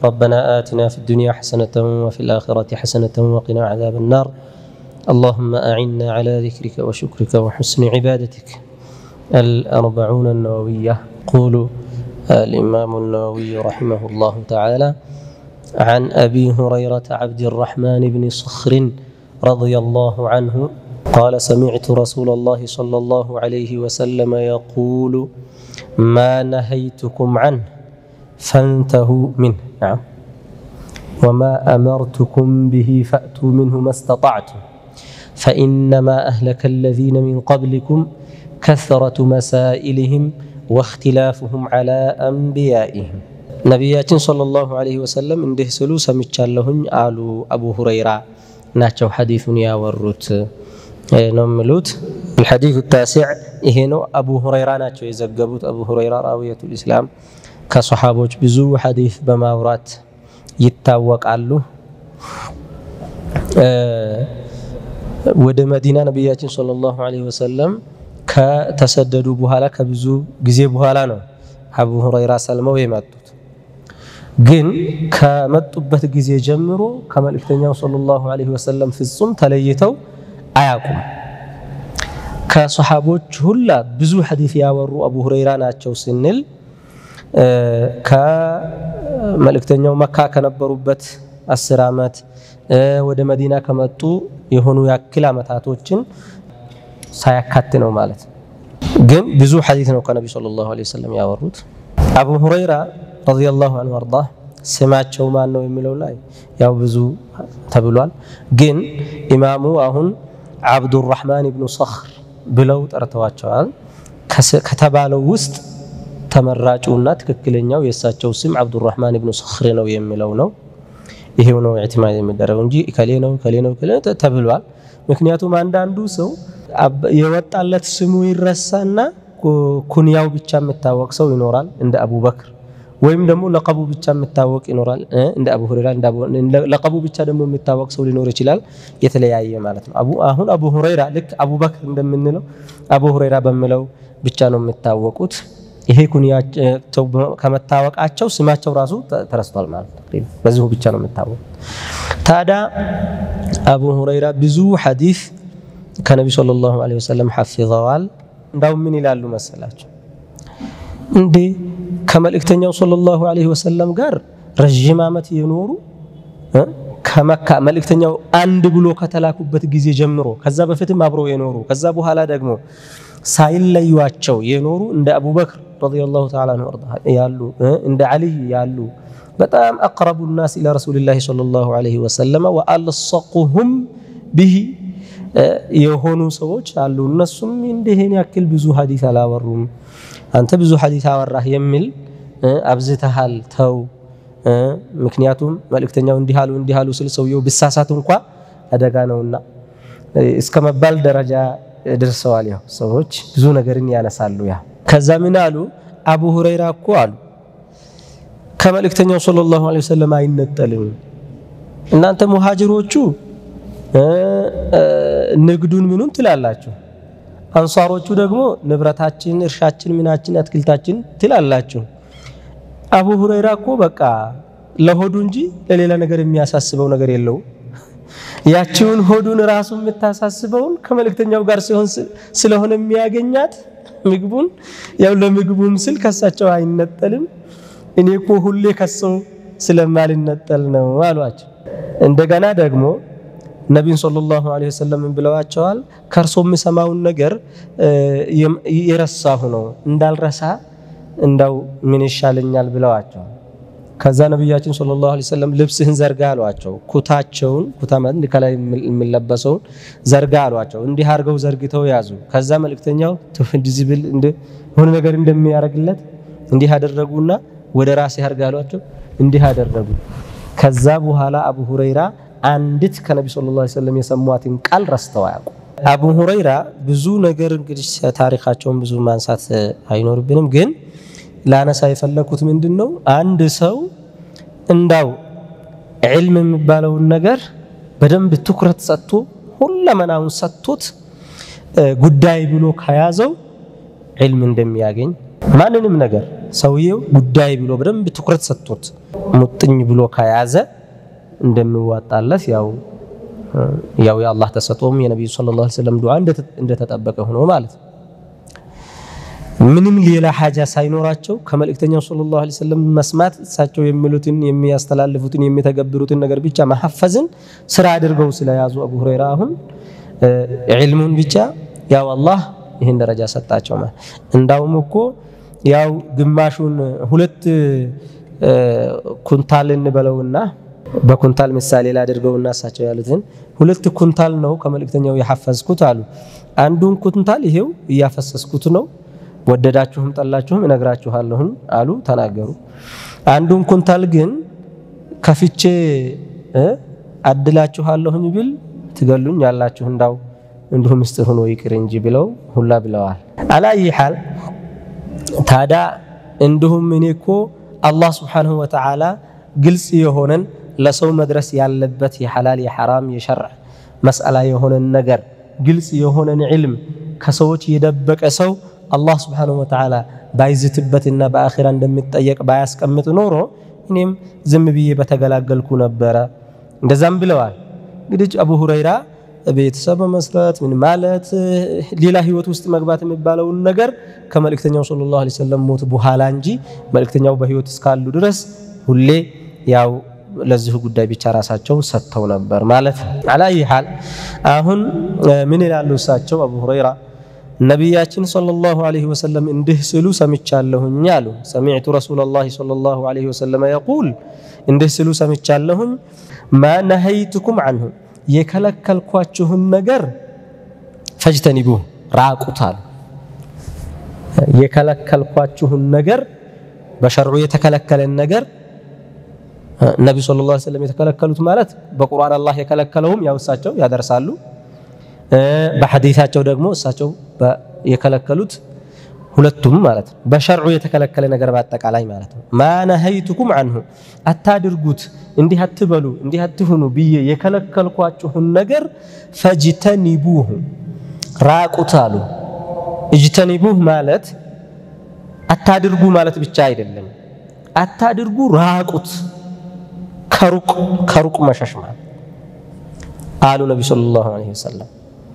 ربنا آتنا في الدنيا حسنة وفي الآخرة حسنة وقنا عذاب النار اللهم أعنا على ذكرك وشكرك وحسن عبادتك الأربعون النووية قولوا الإمام النووي رحمه الله تعالى عن أبي هريرة عبد الرحمن بن صخر رضي الله عنه قال سمعت رسول الله صلى الله عليه وسلم يقول ما نهيتكم عنه فانتهوا منه نعم وما أمرتكم به فأتوا منه ما استطعتم فإنما أهلك الذين من قبلكم كثرة مسائلهم واختلافهم على أنبيائهم ነቢያችን ሰለላሁ ዐለይሂ ወሰለም እንዲህ ስሉ ሰምቻለሁኝ አሉ አቡ ሁረይራ ናቸው ሐዲሱን ያወሩት ነው የሚሉት الحديث التاسع ይሄ ነው አቡ ሁረይራ ናቸው የዘገቡት አቡ ሁረይራ ራዊየቱል ኢስላም ከሰሓቦች ብዙ ሐዲስ በማውራት ይታወቃሉ ወደ መዲና ነቢያችን ሰለላሁ ዐለይሂ ወሰለም ከተሰደዱ በኋላ ከብዙ ጊዜ በኋላ ነው አቡ ሁረይራ ሰልመው የመጡት ግን ከመጡበት ጊዜ ጀምሮ ከመልእክተኛው ሰለላሁ ዐለይሂ ወሰለም ፍጹም ተለይተው አያውቁም። ከሰሓቦች ሁላ ብዙ ሐዲስ ያወሩ አቡ ሁረይራ ናቸው ስንል ከመልእክተኛው መካ ከነበሩበት አስር ዓመት ወደ መዲና ከመጡ የሆኑ ያክል ዓመታቶችን ሳያካት ነው ማለት ግን ብዙ ሐዲስ ነው ከነቢ ሰለላሁ ዐለይሂ ወሰለም ያወሩት። አቡ ሁረይራ ረዲየላሁ ዐንሁ አርዳ ስማቸው ማን ነው የሚለው ላይ ያው ብዙ ተብሏል። ግን ኢማሙ አሁን አብዱራህማን ብኑ ሰኽር ብለው ጠርተዋቸዋል። ከተባለው ውስጥ ተመራጩና ትክክለኛው የእሳቸው ስም አብዱራህማን ብኑ ሰኽር ነው የሚለው ነው። ይሄው ነው ኢዕቲማድ የሚደረገው እንጂ ከሌ ነው ከሌ ነው ተብሏል። ምክንያቱም አንዳንዱ ሰው የወጣለት ስሙ ይረሳና ኩንያው ብቻ የሚታወቅ ሰው ይኖራል እንደ አቡበክር ወይም ደግሞ ለቀቡ ብቻ የሚታወቅ ይኖራል እንደ አቡ ሁረይራ ለቀቡ ብቻ ደግሞ የሚታወቅ ሰው ሊኖር ይችላል። የተለያየ ማለት ነው። አሁን አቡ ሁረይራ ልክ አቡበክር እንደምንለው አቡ ሁረይራ በሚለው ብቻ ነው የሚታወቁት። ይሄ ኩንያቸው ከመታወቃቸው ስማቸው ራሱ ተረስቷል ማለት ነው። በዚሁ ብቻ ነው የሚታወቁት። ታዲያ አቡ ሁረይራ ብዙ ሐዲስ ከነቢ ሰለላሁ ዐለይሂ ወሰለም ሐፊዘዋል። እንዳውም ምን ይላሉ መሰላቸው እንዴ ከመልእክተኛው ሰለላሁ ዐለይሂ ወሰለም ጋር ረዥም ዓመት የኖሩ ከመካ መልእክተኛው አንድ ብሎ ከተላኩበት ጊዜ ጀምሮ ከዛ በፊትም አብረው የኖሩ ከዛ በኋላ ደግሞ ሳይለዩቸው የኖሩ እንደ አቡበክር ረዲየላሁ ተዓላ አንሁ ያሉ እንደ ዓሊይ ያሉ በጣም አቅረቡ ናስ ኢላ ረሱሊላሂ ሰለላሁ ዐለይሂ ወሰለም ወአልሰቁሁም ቢሂ የሆኑ ሰዎች አሉ። እነሱም እንዲህን ያክል ብዙ ሐዲስ አላወሩም። አንተ ብዙ ሐዲስ አወራህ የሚል አብዝተሃል፣ ተው። ምክንያቱም መልእክተኛው እንዲህ አሉ እንዲህ አሉ ስል ሰውየው ብሳሳት እንኳ አደጋ ነውና እስከ መባል ደረጃ ደርሰዋል። ያው ሰዎች ብዙ ነገርን ያነሳሉ። ያ ከዛ ምን አሉ አቡ ሁረይራ እኮ አሉ ከመልእክተኛው ሰለላሁ ዐለይሂ ወሰለም አይነጠልም። እናንተ ሙሃጅሮቹ ንግዱን ምኑን ትላላችሁ፣ አንሷሮቹ ደግሞ ንብረታችን፣ እርሻችን፣ ምናችን፣ አትክልታችን ትላላችሁ። አቡ ሁረይራ እኮ በቃ ለሆዱ እንጂ ለሌላ ነገር የሚያሳስበው ነገር የለውም። ያቺውን ሆዱን ራሱ የምታሳስበውን ከመልእክተኛው ጋር ሲሆን ስለሆነ የሚያገኛት ምግቡን ያው ለምግቡም ስል ከሳቸው አይነጠልም። እኔ እኮ ሁሌ ከሰው ስለማልነጠል ነው አሏቸው። እንደገና ደግሞ ነቢዩን ሰለላሁ ዐለይሂ ወሰለም ብለዋቸዋል። ከእርሶ የምሰማውን ነገር የረሳሁ ነው እንዳልረሳ እንዳው ምን ይሻለኛል ብለዋቸዋል። ከዛ ነቢያችን ሰለላሁ ዐለይሂ ወሰለም ልብስህን ዘርጋ አሏቸው። ኩታቸውን ኩታ ማለት ከላይ የሚለበሰውን ዘርጋ አሏቸው። እንዲህ አድርገው ዘርግተው ያዙ። ከዛ መልእክተኛው እንደዚህ ብል የሆነ ነገር እንደሚያደርግለት እንዲህ አደረጉና ወደ ራሴ አድርጋ አሏቸው። እንዲህ አደረጉ። ከዛ በኋላ አቡ ሁረይራ አንዲት ከነቢ ሰለላሁ ዐለይሂ ወሰለም የሰሟትን ቃል ረስተው አያውቁ። አቡ ሁረይራ ብዙ ነገር እንግዲህ ታሪካቸውን ብዙ ማንሳት አይኖርብንም፣ ግን ላነሳ የፈለኩት ምንድን ነው አንድ ሰው እንዳው ዕልም የሚባለውን ነገር በደንብ ትኩረት ሰጥቶ ሁለመናውን ሰጥቶት ጉዳይ ብሎ ከያዘው ዕልም እንደሚያገኝ ማንንም ነገር ሰውየው ጉዳይ ብሎ በደንብ ትኩረት ሰጥቶት ሙጥኝ ብሎ ከያዘ እንደሚዋጣለት ያው ያው የአላህ ተሰጦም የነቢዩ ሰለላሁ ዐለይሂ ወሰለም ዱዓ እንደተጠበቀ ሆኖ ማለት ነው። ምንም ሌላ ሀጃ ሳይኖራቸው ከመልእክተኛው ሰለላሁ ዐለይሂ ወሰለም መስማት እሳቸው የሚሉትን የሚያስተላልፉትን የሚተገብሩትን ነገር ብቻ መሐፈዝን ስራ አድርገው ስለያዙ አቡ ሁረይራ አሁን ዒልሙን ብቻ ያው አላህ ይህን ደረጃ ሰጣቸው። ማለት እንዳውም እኮ ያው ግማሹን ሁለት ኩንታል እንበለውና በኩንታል ምሳሌ ላድርገውና እሳቸው ያሉትን ሁለት ኩንታል ነው ከመልእክተኛው የሐፈዝኩት አሉ። አንዱን ኩንታል ይሄው እያፈሰስኩት ነው ወደዳችሁም ጠላችሁም እነግራችኋለሁኝ አሉ ተናገሩ። አንዱን ኩንታል ግን ከፍቼ አድላችኋለሁኝ ብል ትገሉኝ ያላችሁ እንዳው እንዲሁ ምስጢር ሆኖ ይቅር እንጂ ብለው ሁላ ብለዋል። አላይ ሐል ታዲያ እንዲሁም እኔ እኮ አላህ ስብሓንሁ ወተዓላ ግልጽ የሆነን ለሰው መድረስ ያለበት የሐላል የሐራም የሸርዕ መስአላ የሆነን ነገር ግልጽ የሆነን ዕልም ከሰዎች የደበቀ ሰው አላህ ስብሓንሁ ወተዓላ ባይዝትበትና በአኺራ እንደሚጠየቅ ባያስቀምጥ ኖሮ እኔም ዝም ብዬ በተገላገልኩ ነበረ። እንደዛም ብለዋል። እንግዲህ አቡ ሁረይራ ቤተሰብ መስረት ምን ማለት ሌላ ህይወት ውስጥ መግባት የሚባለውን ነገር ከመልእክተኛው ሰለላሁ ዐለይሂ ወሰለም ሞት በኋላ እንጂ መልእክተኛው በህይወት እስካሉ ድረስ ሁሌ ያው ለዚሁ ጉዳይ ብቻ ራሳቸውን ሰጥተው ነበር ማለት ነው። አላይ ሐል አሁን ምን ይላሉ እሳቸው አቡ ሁረይራ ነቢያችን ሰለላሁ ዐለይሂ ወሰለም እንዲህ ስሉ ሰምቻለሁኝ አሉ። ሰሚዕቱ ረሱለላሂ ሰለላሁ ዐለይሂ ወሰለም የቁል እንዲህ ስሉ ሰምቻለሁኝ ማ ነሀይቱኩም አንሁ የከለከልኳችሁን ነገር ፈጅተኒቡህ ራቁት አሉ። የከለከልኳችሁን ነገር በሸርዑ የተከለከለን ነገር ነቢ ሰለላሁ ዐለይሂ ወሰለም የተከለከሉት ማለት በቁርአን አላህ የከለከለውም ያው እሳቸው ያደርሳሉ። በሐዲታቸው ደግሞ እሳቸው የከለከሉት ሁለቱም ማለት ነው። በሸርዑ የተከለከለ ነገር በአጠቃላይ ማለት ነው። ማ ነሀይቱኩም አንሁ አታድርጉት፣ እንዲህ አትበሉ፣ እንዲህ አትሁኑ ብዬ የከለከልኳችሁን ነገር ፈጅተኒቡህ ራቁት አሉ። እጅተኒቡህ ማለት አታድርጉ ማለት ብቻ አይደለም። አታድርጉ ራቁት፣ ከሩቅ ከሩቅ መሸሽ ማለት አሉ ነቢ ሰለላሁ ዐለይሂ ወሰለም።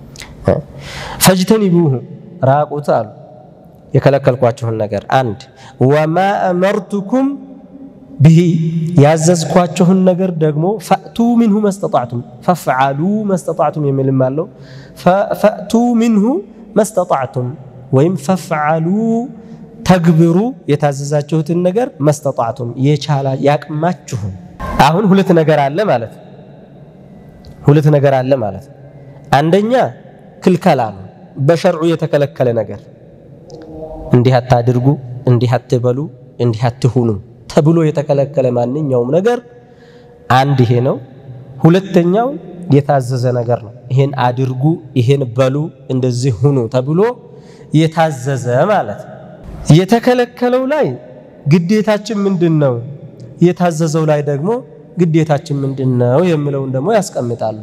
ፈጅተኒቡህ ራቁት አሉ የከለከልኳችሁን ነገር አንድ ወማ አመርቱኩም ብሂ ያዘዝኳችሁን ነገር ደግሞ ፈእቱ ሚንሁ መስተጣዕቱም ፈፍዓሉ መስተጣዕቱም የሚልም አለው። ፈእቱ ሚንሁ መስተጣዕቱም ወይም ፈፍዓሉ ተግብሩ የታዘዛችሁትን ነገር መስተጣዕቱም የቻላ ያቅማችሁን። አሁን ሁለት ነገር አለ ማለት ሁለት ነገር አለ ማለት አንደኛ ክልከላ ነው፣ በሸርዑ የተከለከለ ነገር እንዲህ አታድርጉ፣ እንዲህ አትበሉ፣ እንዲህ አትሁኑ ተብሎ የተከለከለ ማንኛውም ነገር አንድ ይሄ ነው። ሁለተኛው የታዘዘ ነገር ነው። ይሄን አድርጉ፣ ይሄን በሉ፣ እንደዚህ ሁኑ ተብሎ የታዘዘ ማለት ነው። የተከለከለው ላይ ግዴታችን ምንድን ነው፣ የታዘዘው ላይ ደግሞ ግዴታችን ምንድን ነው የሚለውን ደግሞ ያስቀምጣሉ።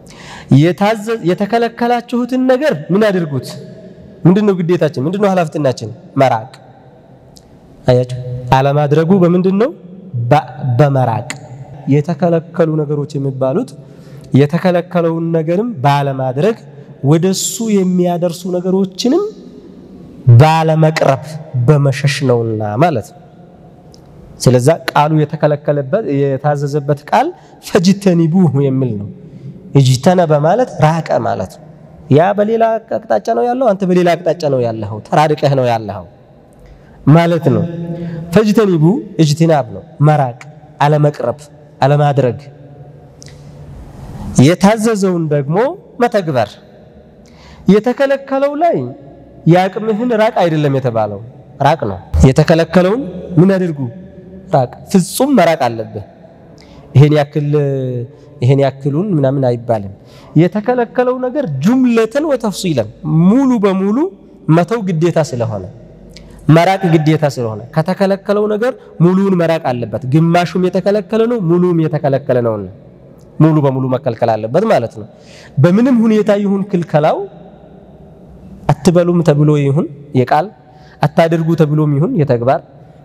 የተከለከላችሁትን ነገር ምን አድርጉት ምንድን ነው ግዴታችን? ምንድን ነው ኃላፊነታችን? መራቅ። አያችሁ፣ አለማድረጉ በምንድን ነው? በመራቅ። የተከለከሉ ነገሮች የሚባሉት የተከለከለውን ነገርም ባለማድረግ ወደሱ የሚያደርሱ ነገሮችንም ባለመቅረብ በመሸሽ ነውና ማለት ነው። ስለዛ ቃሉ የተከለከለበት የታዘዘበት ቃል ፈጅተኒቡህ የሚል ነው። እጅተነበ ማለት ራቀ ማለት ነው። ያ በሌላ አቅጣጫ ነው ያለው፣ አንተ በሌላ አቅጣጫ ነው ያለኸው፣ ተራርቀህ ነው ያለኸው ማለት ነው። ፈጅተኒቡ እጅትናብ ነው መራቅ፣ አለመቅረብ፣ አለማድረግ። የታዘዘውን ደግሞ መተግበር። የተከለከለው ላይ የአቅምህን ራቅ አይደለም የተባለው ራቅ ነው። የተከለከለውን ምን አድርጉ? ራቅ። ፍጹም መራቅ አለብህ። ይሄን ያክል ይሄን ያክሉን ምናምን አይባልም። የተከለከለው ነገር ጁምለተን ወተፍሲለን ሙሉ በሙሉ መተው ግዴታ ስለሆነ መራቅ ግዴታ ስለሆነ ከተከለከለው ነገር ሙሉውን መራቅ አለበት። ግማሹም የተከለከለ ነው፣ ሙሉም የተከለከለ ነው። ሙሉ በሙሉ መከልከል አለበት ማለት ነው። በምንም ሁኔታ ይሁን ክልከላው አትበሉም ተብሎ ይሁን የቃል አታድርጉ ተብሎም ይሁን የተግባር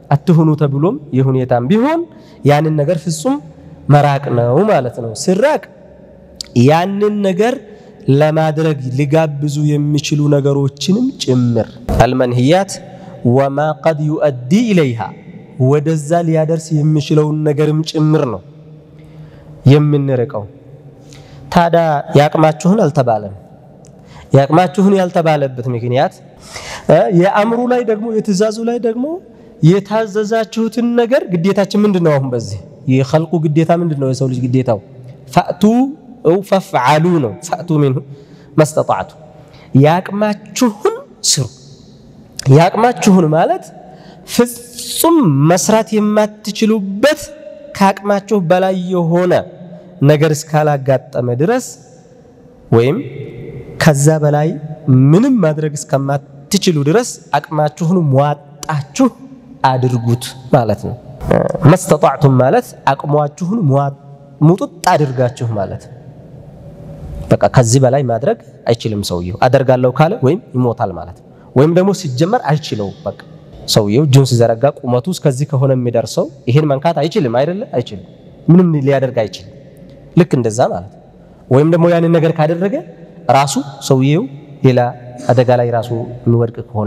አትሁኑ ተብሎም የሁኔታም ቢሆን ያንን ነገር ፍጹም መራቅ ነው ማለት ነው። ሲራቅ ያንን ነገር ለማድረግ ሊጋብዙ የሚችሉ ነገሮችንም ጭምር አልመንህያት ወማ ቀድ ዩአዲ ኢለይሃ ወደዛ ሊያደርስ የሚችለውን ነገርም ጭምር ነው የምንርቀው። ታዲያ ያቅማችሁን አልተባለም። ያቅማችሁን ያልተባለበት ምክንያት የአእምሩ ላይ ደግሞ የትእዛዙ ላይ ደግሞ የታዘዛችሁትን ነገር ግዴታችን ምንድን ነው? አሁን በዚህ የኸልቁ ግዴታ ምንድን ነው? የሰው ልጅ ግዴታው ፈእቱ ው ፈፍዓሉ ነው። ፈእቱ ሚንሁ መስተጣዕቱ ያቅማችሁን ስሩ። ያቅማችሁን ማለት ፍጹም መስራት የማትችሉበት ከአቅማችሁ በላይ የሆነ ነገር እስካላጋጠመ ድረስ ወይም ከዛ በላይ ምንም ማድረግ እስከማትችሉ ድረስ አቅማችሁን ሟጣችሁ አድርጉት ማለት ነው። መስተጣዕቱም ማለት አቅሟችሁን ሙጡጥ አድርጋችሁ ማለት ነው። በቃ ከዚህ በላይ ማድረግ አይችልም ሰውየው። አደርጋለሁ ካለ ወይም ይሞታል ማለት ነው። ወይም ደግሞ ሲጀመር አይችለውም። በቃ ሰውየው እጁን ሲዘረጋ ቁመቱ እስከዚህ ከሆነ የሚደርሰው ይሄን መንካት አይችልም አይደለ? አይችልም። ምንም ሊያደርግ አይችልም። ልክ እንደዛ ማለት ነው። ወይም ደግሞ ያንን ነገር ካደረገ ራሱ ሰውየው ሌላ አደጋ ላይ ራሱ የሚወድቅ ከሆነ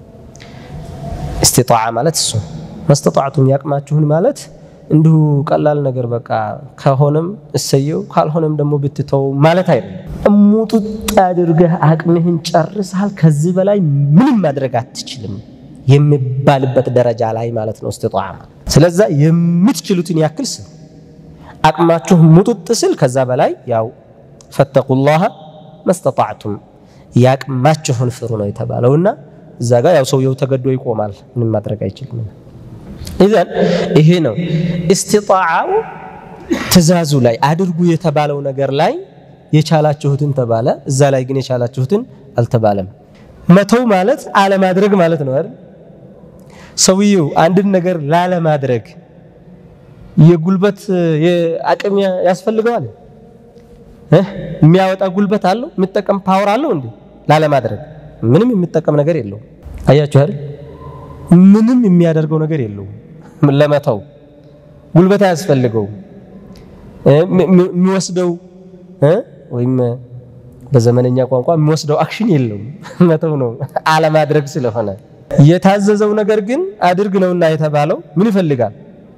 እስቲጣዓ ማለት እሱ መስተጣዕቱም ያቅማችሁን ማለት እንዲሁ ቀላል ነገር በቃ ከሆነም እሰየው ካልሆነም ደግሞ ብትተው ማለት አይደለም። እሙጡጥ አድርገህ አቅምህን ጨርሰሃል፣ ከዚህ በላይ ምንም ማድረግ አትችልም የሚባልበት ደረጃ ላይ ማለት ነው እስቲጣዓ። ስለዛ የምትችሉትን ያክል ስሩ። አቅማችሁ ሙጡጥ ስል ከዛ በላይ ያው ፈተቁላህ መስተጣዕቱም ያቅማችሁን ፍሩ ነው የተባለውና እዛ ጋር ያው ሰውየው ተገዶ ይቆማል፣ ምንም ማድረግ አይችልም። ኢዘን ይሄ ነው እስቲጣዓው ትእዛዙ ላይ አድርጉ የተባለው ነገር ላይ የቻላችሁትን ተባለ፣ እዛ ላይ ግን የቻላችሁትን አልተባለም። መተው ማለት አለማድረግ ማለት ነው አይደል? ሰውየው አንድን ነገር ላለማድረግ የጉልበት አቅም ያስፈልገዋል። የሚያወጣ ጉልበት አለው? የሚጠቀም ፓወር አለው እንዴ? ላለማድረግ ምንም የሚጠቀም ነገር የለውም። አያችሁ አይደል? ምንም የሚያደርገው ነገር የለውም። ለመተው ጉልበት አያስፈልገውም። የሚወስደው ወይም በዘመነኛ ቋንቋ የሚወስደው አክሽን የለውም። መተው ነው አለማድረግ ስለሆነ። የታዘዘው ነገር ግን አድርግ ነውና የተባለው ምን ይፈልጋል?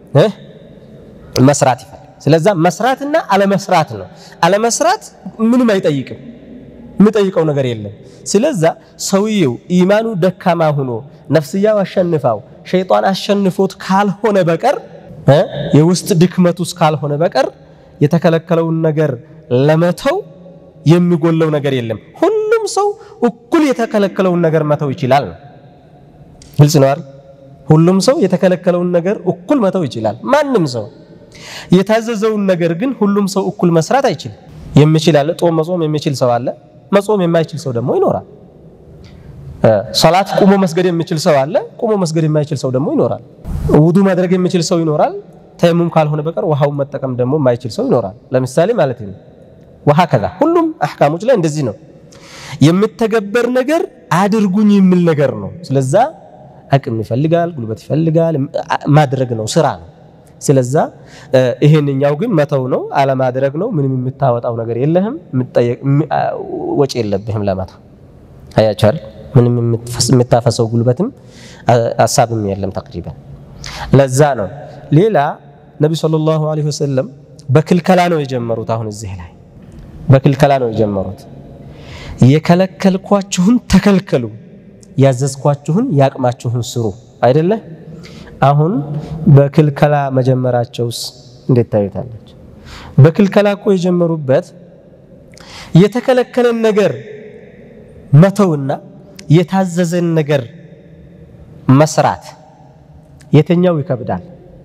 መስራት ይፈልጋል። ስለዛ መስራትና አለመስራት ነው። አለመስራት ምንም አይጠይቅም። የሚጠይቀው ነገር የለም። ስለዛ ሰውየው ኢማኑ ደካማ ሆኖ ነፍስያው አሸንፋው ሸይጣን አሸንፎት ካልሆነ በቀር የውስጥ ድክመቱ ካልሆነ በቀር የተከለከለውን ነገር ለመተው የሚጎለው ነገር የለም። ሁሉም ሰው እኩል የተከለከለውን ነገር መተው ይችላል ነው። ግልጽ ነው አይደል? ሁሉም ሰው የተከለከለውን ነገር እኩል መተው ይችላል። ማንም ሰው የታዘዘውን ነገር ግን ሁሉም ሰው እኩል መስራት አይችልም። የሚችል አለ። ጾም መጾም የሚችል ሰው አለ። መጾም የማይችል ሰው ደግሞ ይኖራል። ሶላት ቁሞ መስገድ የሚችል ሰው አለ። ቁሞ መስገድ የማይችል ሰው ደግሞ ይኖራል። ውዱ ማድረግ የሚችል ሰው ይኖራል። ተየሙም ካልሆነ በቀር ውሃውን መጠቀም ደግሞ የማይችል ሰው ይኖራል። ለምሳሌ ማለት ነው። ውሃ ከዛ ሁሉም አህካሞች ላይ እንደዚህ ነው። የሚተገበር ነገር አድርጉኝ የሚል ነገር ነው። ስለዛ አቅም ይፈልጋል፣ ጉልበት ይፈልጋል፣ ማድረግ ነው፣ ስራ ነው። ስለዛ ይሄንኛው ግን መተው ነው፣ አለማድረግ ነው። ምንም የምታወጣው ነገር የለህም፣ ወጪ የለብህም ለመተው። አያችሁ አይደል? ምንም የምታፈሰው ጉልበትም ሀሳብም የለም ተቅሪበን። ለዛ ነው ሌላ ነቢ ሰለላሁ ዐለይሂ ወሰለም በክልከላ ነው የጀመሩት። አሁን እዚህ ላይ በክልከላ ነው የጀመሩት። የከለከልኳችሁን ተከልከሉ፣ ያዘዝኳችሁን ያቅማችሁን ስሩ አይደለ? አሁን በክልከላ መጀመራቸውስ እንዴት ታዩታለች? በክልከላ እኮ የጀመሩበት የተከለከለን ነገር መተውና የታዘዘን ነገር መስራት የትኛው ይከብዳል?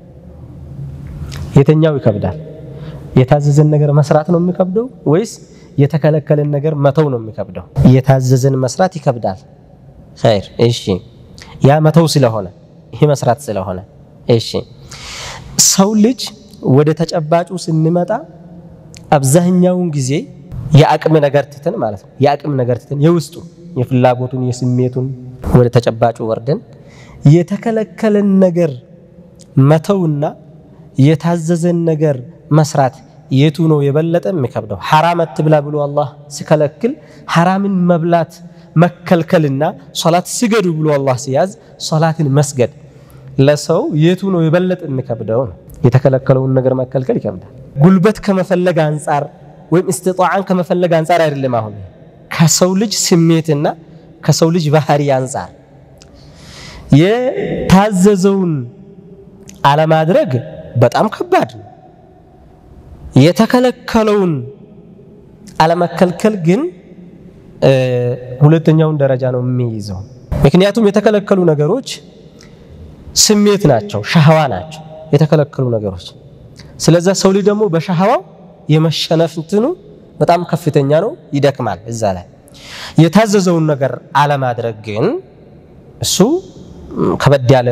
የትኛው ይከብዳል? የታዘዘን ነገር መስራት ነው የሚከብደው ወይስ የተከለከለን ነገር መተው ነው የሚከብደው? የታዘዘን መስራት ይከብዳል። ኸይር እሺ፣ ያ መተው ስለሆነ ይሄ መስራት ስለሆነ እሺ። ሰው ልጅ ወደ ተጨባጩ ስንመጣ አብዛኛውን ጊዜ የአቅም ነገር ትተን ማለት ነው የአቅም ነገር ትተን የውስጡ የፍላጎቱን የስሜቱን ወደ ተጨባጩ ወርደን የተከለከለን ነገር መተውና የታዘዘን ነገር መስራት የቱ ነው የበለጠ የሚከብደው? ሐራም አትብላ ብሎ አላህ ሲከለክል ሐራምን መብላት መከልከልና ሶላት ስገዱ ብሎ አላህ ሲያዝ ሶላትን መስገድ ለሰው የቱ ነው የበለጠ የሚከብደው ነው። የተከለከለውን ነገር መከልከል ይከብዳል። ጉልበት ከመፈለግ አንጻር ወይም እስትጣዓን ከመፈለግ አንጻር አይደለም። አሁን ከሰው ልጅ ስሜትና ከሰው ልጅ ባህሪ አንጻር የታዘዘውን አለማድረግ በጣም ከባድ ነው። የተከለከለውን አለመከልከል ግን ሁለተኛውን ደረጃ ነው የሚይዘው። ምክንያቱም የተከለከሉ ነገሮች ስሜት ናቸው፣ ሻህዋ ናቸው የተከለከሉ ነገሮች። ስለዛ ሰው ልጅ ደግሞ በሻህዋው የመሸነፍ እንትኑ በጣም ከፍተኛ ነው፣ ይደክማል። እዛ ላይ የታዘዘውን ነገር አለማድረግ ግን እሱ ከበድ ያለ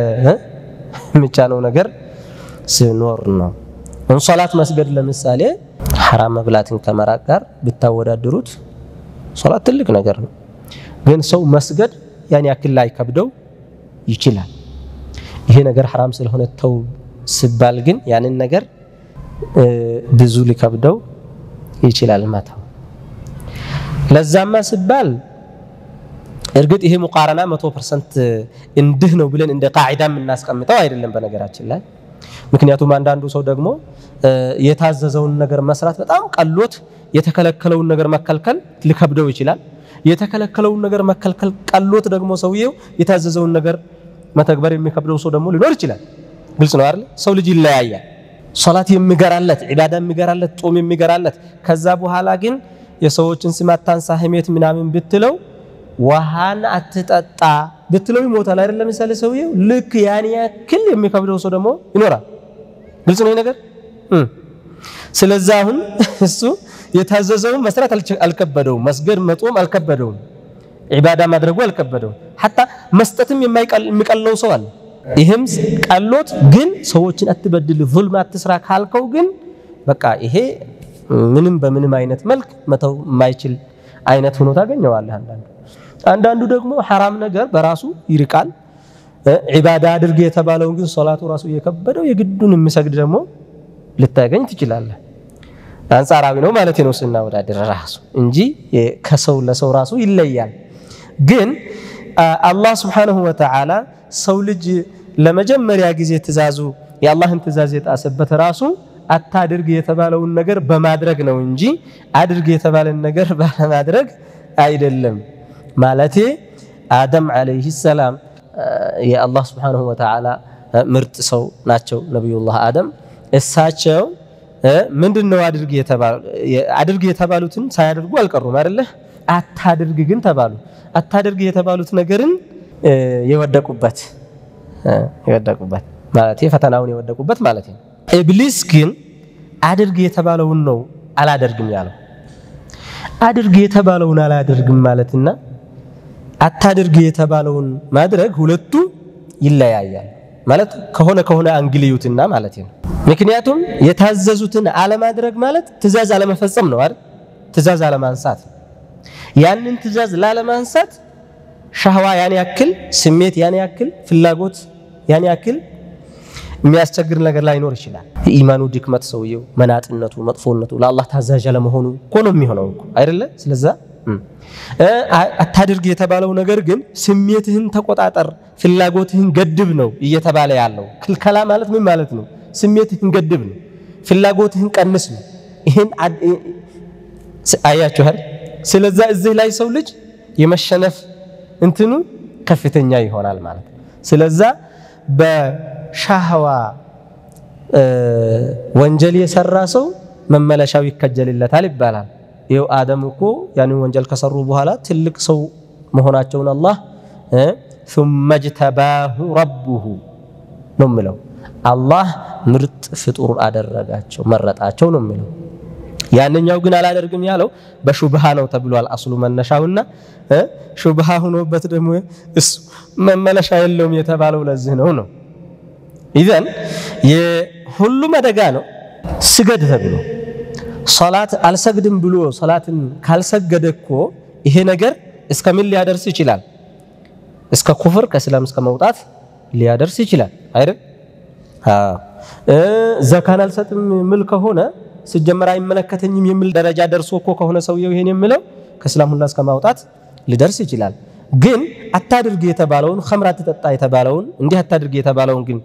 የሚቻለው ነገር ሲኖር ነው። ሶላት መስገድ ለምሳሌ ሐራም መብላትን ከመራቅ ጋር ብታወዳድሩት ሶላት ትልቅ ነገር ነው። ግን ሰው መስገድ ያን ያክል ላይ ከብደው ይችላል። ይሄ ነገር ሐራም ስለሆነ ተው ሲባል ግን ያንን ነገር ብዙ ሊከብደው ይችላል መተው። ለዛማ ሲባል እርግጥ ይሄ ሙቃረና መቶ ፐርሰንት እንድህ ነው ብለን እንደ ቃዒዳ የምናስቀምጠው አይደለም በነገራችን ላይ ምክንያቱም አንዳንዱ ሰው ደግሞ የታዘዘውን ነገር መስራት በጣም ቀሎት የተከለከለውን ነገር መከልከል ሊከብደው ይችላል። የተከለከለውን ነገር መከልከል ቀሎት ደግሞ ሰውየው የታዘዘውን ነገር መተግበር የሚከብደው ሰው ደግሞ ሊኖር ይችላል። ግልጽ ነው አይደል? ሰው ልጅ ይለያያል። ሶላት የሚገራለት ዒባዳ የሚገራለት ጾም የሚገራለት ከዛ በኋላ ግን የሰዎችን ስም አታንሳ ህሜት ምናምን ብትለው ውሃን አትጠጣ ብትለው ይሞታል አይደል? ለምሳሌ ሰውየው ልክ ያን ያክል የሚከብደው ሰው ደግሞ ይኖራል። ግልጽ ነው ነገር። ስለዚህ አሁን እሱ የታዘዘውን መስራት አልከበደውም፣ መስገድ መጦም አልከበደውም፣ ዒባዳ ማድረጉ አልከበደውም። ሐታ መስጠትም የሚቀለው ሰው አለ። ይህም ቀሎት ግን ሰዎችን አትበድል፣ ዙልም አትስራ ካልከው ግን በቃ ይሄ ምንም በምንም አይነት መልክ መተው የማይችል አይነት ሆኖ ታገኘዋለህ። አንዳንዱ አንዳንዱ ደግሞ ሐራም ነገር በራሱ ይርቃል። ዒባዳ አድርግ የተባለውን ግን ሶላቱ ራሱ እየከበደው የግዱን የሚሰግድ ደግሞ ልታገኝ ትችላለህ። አንጻራዊ ነው ማለት ነው ስናወዳድር ራሱ እንጂ ከሰው ለሰው ራሱ ይለያል። ግን አላህ ስብሓነሁ ወተዓላ ሰው ልጅ ለመጀመሪያ ጊዜ ትእዛዙ የአላህን ትእዛዝ የጣሰበት ራሱ አታድርግ የተባለውን ነገር በማድረግ ነው እንጂ አድርግ የተባለን ነገር ባለማድረግ አይደለም። ማለቴ አደም ዓለይህ ሰላም የአላህ ስብሓነሁ ወተዓላ ምርጥ ሰው ናቸው። ነቢዩላህ አደም እሳቸው ምንድን ነው አድርግ የተባሉትን ሳያደርጉ አልቀሩም አይደለ? አታድርግ ግን ተባሉ። አታድርግ የተባሉት ነገርን የወደቁበት የወደቁበት ማለት ፈተናውን የወደቁበት ማለት ነው። ኢብሊስ ግን አድርግ የተባለውን ነው አላደርግም ያለው። አድርግ የተባለውን አላደርግም ማለትና አታድርግ የተባለውን ማድረግ ሁለቱ ይለያያል ማለት ከሆነ ከሆነ አንግልዩትና ማለት ነው። ምክንያቱም የታዘዙትን አለማድረግ ማለት ትእዛዝ አለመፈጸም ነው አይደል? ትእዛዝ አለማንሳት። ያንን ትእዛዝ ላለማንሳት ሻህዋ ያን ያክል ስሜት ያን ያክል ፍላጎት ያን ያክል የሚያስቸግር ነገር ላይኖር ይችላል። የኢማኑ ድክመት ሰውየው መናጥነቱ፣ መጥፎነቱ ለአላህ ታዛዥ ለመሆኑ እኮ ነው የሚሆነው እኮ አይደለ? ስለዛ አታድርግ የተባለው ነገር ግን ስሜትህን ተቆጣጠር፣ ፍላጎትህን ገድብ ነው እየተባለ ያለው። ክልከላ ማለት ምን ማለት ነው? ስሜትህን ገድብ ነው፣ ፍላጎትህን ቀንስ ነው። ይህን አያችኋል። ስለዛ እዚህ ላይ ሰው ልጅ የመሸነፍ እንትኑ ከፍተኛ ይሆናል ማለት ነው። ስለዛ በሻህዋ ወንጀል የሰራ ሰው መመለሻው ይከጀልለታል ይባላል። ይኸው አደም እኮ ያንን ወንጀል ከሰሩ በኋላ ትልቅ ሰው መሆናቸውን አላህ ثم اجتباه ረቡሁ ነው የሚለው። አላህ ምርጥ ፍጡር አደረጋቸው መረጣቸው ነው የሚለው። ያንኛው ግን አላደርግም ያለው በሹብሃ ነው ተብሏል። አስሉ መነሻውና ሹብሃ ሆኖበት ደግሞ እሱ መመለሻ የለውም የተባለው ለዚህ ነው ነው ኢዘን የሁሉም አደጋ ነው። ስገድ ተብሎ ሶላት አልሰግድም ብሎ ሶላትን ካልሰገደ እኮ ይሄ ነገር እስከ ምን ሊያደርስ ይችላል? እስከ ኩፍር ከእስላም እስከ መውጣት ሊያደርስ ይችላል አይደል? ዘካን አልሰጥም ምል ከሆነ ስጀመር አይመለከተኝም የሚል ደረጃ ደርሶ እኮ ከሆነ ሰውየው ይሄን የሚለው ከእስላም ሁላ እስከ ማውጣት ሊደርስ ይችላል። ግን አታድርግ የተባለውን ኸምር አትጠጣ የተባለውን እንዲህ አታድርግ የተባለውን ግን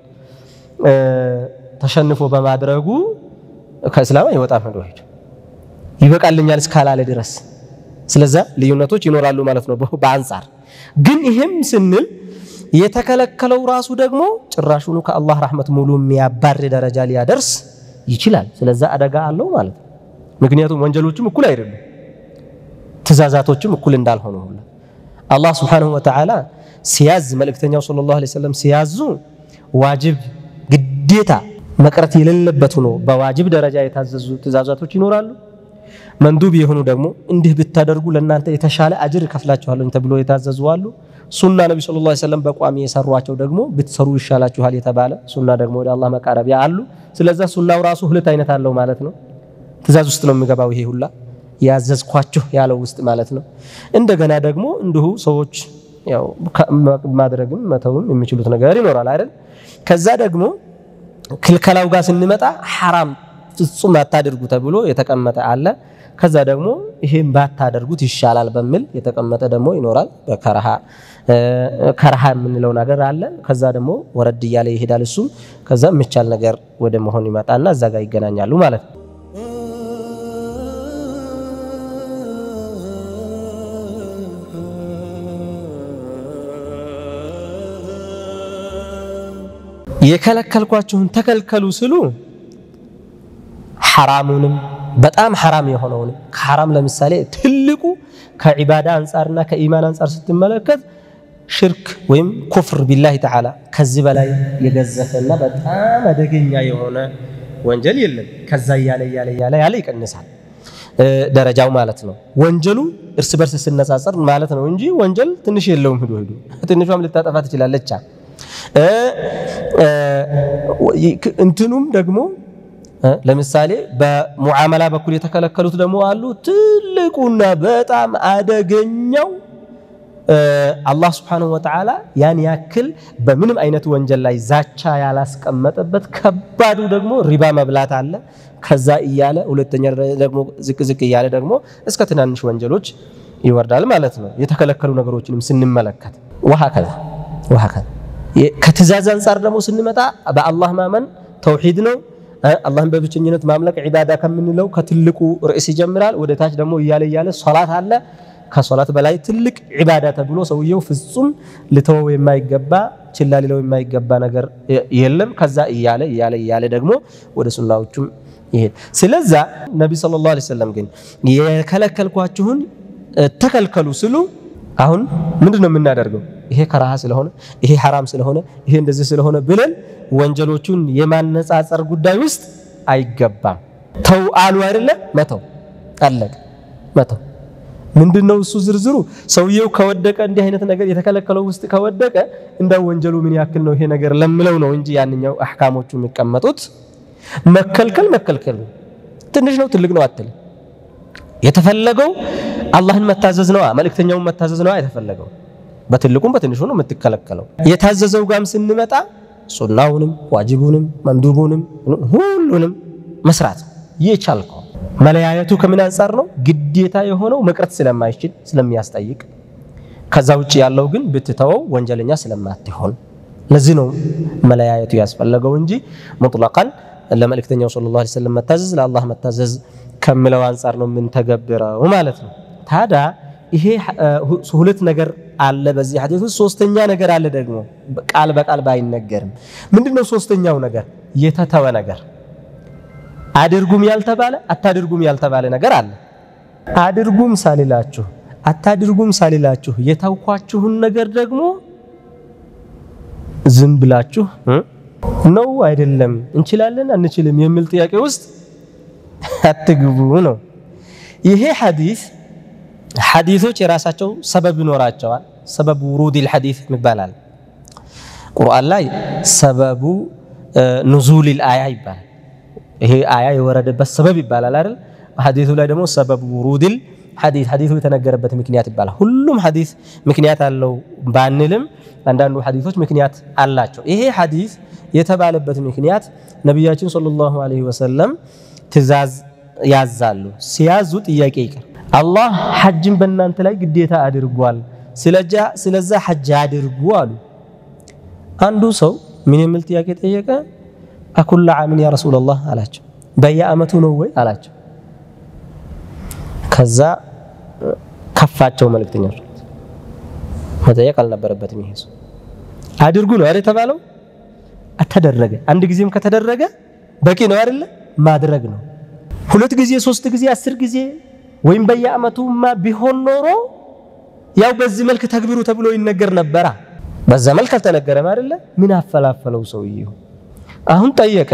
ተሸንፎ በማድረጉ ከእስላም አይወጣም። ሄዶ ሄዶ ይበቃልኛል እስካላለ ድረስ ስለዛ ልዩነቶች ይኖራሉ ማለት ነው በአንጻር ግን ይሄም ስንል የተከለከለው ራሱ ደግሞ ጭራሹኑ ከአላህ ረሕመት ሙሉ የሚያባር ደረጃ ሊያደርስ ይችላል። ስለዛ አደጋ አለው ማለት ነው። ምክንያቱም ወንጀሎችም እኩል አይደሉም፣ ትእዛዛቶችም እኩል እንዳልሆኑ ሁላ አላህ ስብሓነሁ ወተዓላ ሲያዝ መልእክተኛው ሰለላሁ ዐለይሂ ወሰለም ሲያዙ ዋጅብ ግዴታ መቅረት የሌለበት ሆኖ በዋጅብ ደረጃ የታዘዙ ትእዛዛቶች ይኖራሉ። መንዱብ የሆኑ ደግሞ እንዲህ ብታደርጉ ለእናንተ የተሻለ አጅር እከፍላችኋለሁ ተብሎ የታዘዙ አሉ። ሱና ነቢ ሰለላሁ ዐለይሂ ወሰለም በቋሚ የሰሯቸው ደግሞ ብትሰሩ ይሻላችኋል የተባለ ሱና ደግሞ ወደ አላህ መቃረቢያ አሉ። ስለዛ ሱናው ራሱ ሁለት አይነት አለው ማለት ነው። ትእዛዝ ውስጥ ነው የሚገባው ይሄ ሁላ ያዘዝኳችሁ ያለው ውስጥ ማለት ነው። እንደገና ደግሞ እንዲሁ ሰዎች ያው ማድረግም መተውም የሚችሉት ነገር ይኖራል አይደል? ከዛ ደግሞ ክልከላው ጋር ስንመጣ ሐራም ፍጹም አታድርጉ ተብሎ የተቀመጠ አለ። ከዛ ደግሞ ይሄን ባታደርጉት ይሻላል በሚል የተቀመጠ ደግሞ ይኖራል። በከረሃ ከረሃ የምንለው ነገር አለ። ከዛ ደግሞ ወረድ እያለ ይሄዳል እሱም። ከዛ የሚቻል ነገር ወደ መሆን ይመጣና እዛ ጋር ይገናኛሉ ማለት ነው። የከለከልኳችሁን ተከልከሉ ስሉ ሐራሙንም በጣም ሐራም የሆነውንም ከሐራም ለምሳሌ ትልቁ ከዒባዳ አንጻርና ከኢማን አንጻር ስትመለከት ሽርክ ወይም ኩፍር ቢላሂ ተዓላ ከዚህ በላይ የገዘፈና በጣም አደገኛ የሆነ ወንጀል የለም። ከዛ እያለ እያለ እያለ ያለ ይቀንሳል ደረጃው ማለት ነው። ወንጀሉ እርስ በርስ ስነጻጸር ማለት ነው እንጂ ወንጀል ትንሽ የለውም። ሂዶ ሂዶ ትንሿም ልታጠፋ ትችላለች። እንትኑም ደግሞ ለምሳሌ በሙዓመላ በኩል የተከለከሉት ደግሞ አሉ። ትልቁና በጣም አደገኛው አላህ ስብሓነሁ ወተዓላ ያን ያክል በምንም አይነት ወንጀል ላይ ዛቻ ያላስቀመጠበት ከባዱ ደግሞ ሪባ መብላት አለ። ከዛ እያለ ሁለተኛ ደግሞ ዝቅ ዝቅ እያለ ደግሞ እስከ ትናንሽ ወንጀሎች ይወርዳል ማለት ነው። የተከለከሉ ነገሮችንም ስንመለከት ወሀከዛ ወሀከዛ ከትእዛዝ አንጻር ደግሞ ስንመጣ በአላህ ማመን ተውሂድ ነው። አላህን በብቸኝነት ማምለክ ዒባዳ ከምንለው ከትልቁ ርዕስ ይጀምራል። ወደ ታች ደግሞ እያለ እያለ ሶላት አለ። ከሶላት በላይ ትልቅ ዒባዳ ተብሎ ሰውየው ፍጹም ልተወው የማይገባ ችላ ሊለው የማይገባ ነገር የለም። ከዛ እያለ እያለ እያለ ደግሞ ወደ ሱናዎቹም ይሄድ። ስለዛ ነቢ ሰለላሁ ዐለይሂ ወሰለም ግን የከለከልኳችሁን ተከልከሉ ስሉ አሁን ምንድን ነው የምናደርገው? ይሄ ከራሃ ስለሆነ ይሄ ሐራም ስለሆነ ይሄ እንደዚህ ስለሆነ ብለን ወንጀሎቹን የማነጻጸር ጉዳይ ውስጥ አይገባም። ተው አሉ አይደለ? መተው አለቀ። መተው ምንድነው እሱ ዝርዝሩ? ሰውየው ከወደቀ እንዲህ አይነት ነገር የተከለከለው ውስጥ ከወደቀ እንዳው ወንጀሉ ምን ያክል ነው ይሄ ነገር ለምለው ነው እንጂ ያንኛው አህካሞቹ የሚቀመጡት መከልከል መከልከል ትንሽ ነው ትልቅ ነው አትልም። የተፈለገው አላህን መታዘዝ ነዋ፣ መልእክተኛውን መታዘዝ ነዋ የተፈለገው። በትልቁም በትንሹ ነው የምትከለከለው። የታዘዘው ጋም ስንመጣ ሱናውንም ዋጅቡንም መንዱቡንም ሁሉንም መስራት የቻልከው። መለያየቱ ከምን አንጻር ነው? ግዴታ የሆነው መቅረት ስለማይችል ስለሚያስጠይቅ፣ ከዛ ውጭ ያለው ግን ብትተወው ወንጀለኛ ስለማትሆን፣ ለዚህ ነው መለያየቱ ያስፈለገው እንጂ ሙጥለቃን ለመልእክተኛው ሰለላሁ ዐለይሂ ወሰለም መታዘዝ ለአላህ መታዘዝ ከምለው አንጻር ነው የምንተገብረው ማለት ነው። ታዲያ ይሄ ሁለት ነገር አለ በዚህ ሐዲስ ውስጥ። ሶስተኛ ነገር አለ ደግሞ ቃል በቃል ባይነገርም፣ ምንድነው ሶስተኛው ነገር? የተተወ ነገር አድርጉም ያልተባለ አታድርጉም ያልተባለ ነገር አለ። አድርጉም ሳልላችሁ አታድርጉም ሳልላችሁ የተውኳችሁን ነገር ደግሞ ዝም ብላችሁ ነው አይደለም እንችላለን አንችልም የሚል ጥያቄ ውስጥ አትግቡ ነው። ይሄ ሐዲስ ሐዲሶች የራሳቸው ሰበብ ይኖራቸዋል። ሰበቡ ውሩዲል ሐዲስ ይባላል። ቁርአን ላይ ሰበቡ ኑዙሊል አያ ይባላል። ይሄ አያ የወረደበት ሰበብ ይባላል አይደል? ሐዲሱ ላይ ደግሞ ሰበቡ ውሩዲል ሐዲስ ሐዲሱ የተነገረበት ምክንያት ይባላል። ሁሉም ሐዲስ ምክንያት አለው ባንልም አንዳንዱ ሐዲሶች ምክንያት አላቸው። ይሄ ሐዲስ የተባለበት ምክንያት ነቢያችን ሰለላሁ ዐለይሂ ወሰለም ትእዛዝ ያዛሉ። ሲያዙ ጥያቄ ይቀር አላህ ሐጅን በእናንተ ላይ ግዴታ አድርጓል፣ ስለዛ ሐጅ አድርጉ አሉ። አንዱ ሰው ምን የሚል ጥያቄ ጠየቀ? አኩላ ዓምን ያ ረሱለላህ አላቸው። በየአመቱ ነው ወይ አላቸው። ከዛ ከፋቸው መልእክተኞች መጠየቅ አልነበረበትም። ይሄ ሰው አድርጉ ነው አይደል የተባለው? ተደረገ። አንድ ጊዜም ከተደረገ በቂ ነው አይደለ? ማድረግ ነው። ሁለት ጊዜ፣ ሶስት ጊዜ፣ አስር ጊዜ ወይም በየአመቱማ ቢሆን ኖሮ ያው በዚህ መልክ ተግብሩ ተብሎ ይነገር ነበራ። በዛ መልክ አልተነገረም አይደለ? ምን አፈላፈለው ሰውዬው? አሁን ጠየቀ።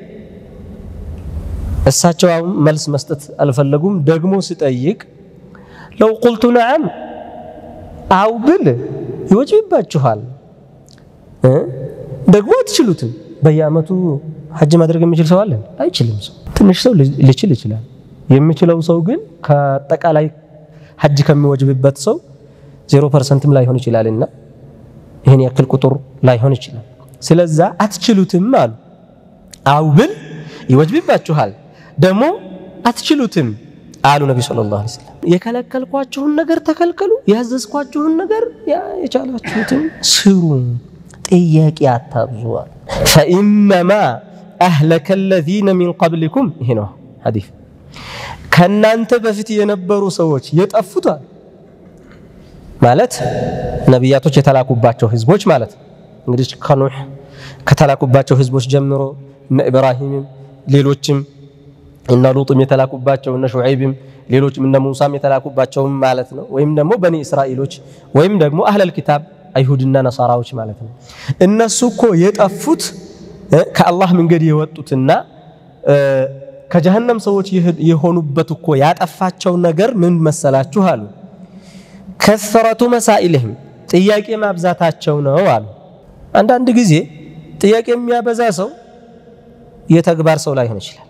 እሳቸው አሁን መልስ መስጠት አልፈለጉም። ደግሞ ሲጠይቅ ለው ቁልቱ ነዓም አው ብል ይወጅብባችኋል፣ ደግሞ አትችሉትም። በየአመቱ ሐጅ ማድረግ የሚችል ሰው አለ? አይችልም። ሰው ትንሽ ሰው ሊችል ይችላል። የሚችለው ሰው ግን ከአጠቃላይ ሐጅ ከሚወጅብበት ሰው ዜሮ ፐርሰንትም ላይሆን ይችላልና ይህን ያክል ቁጥር ላይሆን ይችላል። ስለዛ አትችሉትም አሉ። አው ብል ይወጅብባችኋል ደግሞ አትችሉትም አሉ ነቢ ሰለላሁ ዐለይሂ ወሰለም። የከለከልኳችሁን ነገር ተከልከሉ፣ ያዘዝኳችሁን ነገር የቻላችሁትን ስሩ፣ ጥያቄ አታብዙ አሉ። ፈኢነማ አህለከ አለዚነ ሚን ቀብሊኩም ይሄ ነው ሐዲስ ከእናንተ በፊት የነበሩ ሰዎች የጠፉታል ማለት ነቢያቶች የተላኩባቸው ህዝቦች ማለት እንግዲህ ከኑሕ ከተላኩባቸው ህዝቦች ጀምሮ እነ ኢብራሂምም ሌሎችም እነ ሉጥም የተላኩባቸው እነ ሹዐይብም ሌሎችም እነ ሙሳም የተላኩባቸውም ማለት ነው። ወይም ደግሞ በኒ እስራኤሎች ወይም ደግሞ አህለል ኪታብ አይሁድና ነሳራዎች ማለት ነው። እነሱ እኮ የጠፉት ከአላህ መንገድ የወጡትና ከጀሀነም ሰዎች የሆኑበት እኮ ያጠፋቸው ነገር ምን መሰላችሁ አሉ። ከሰረቱ መሳኢልህም ጥያቄ ማብዛታቸው ነው አሉ። አንዳንድ ጊዜ ጥያቄ የሚያበዛ ሰው የተግባር ሰው ላይሆን ይችላል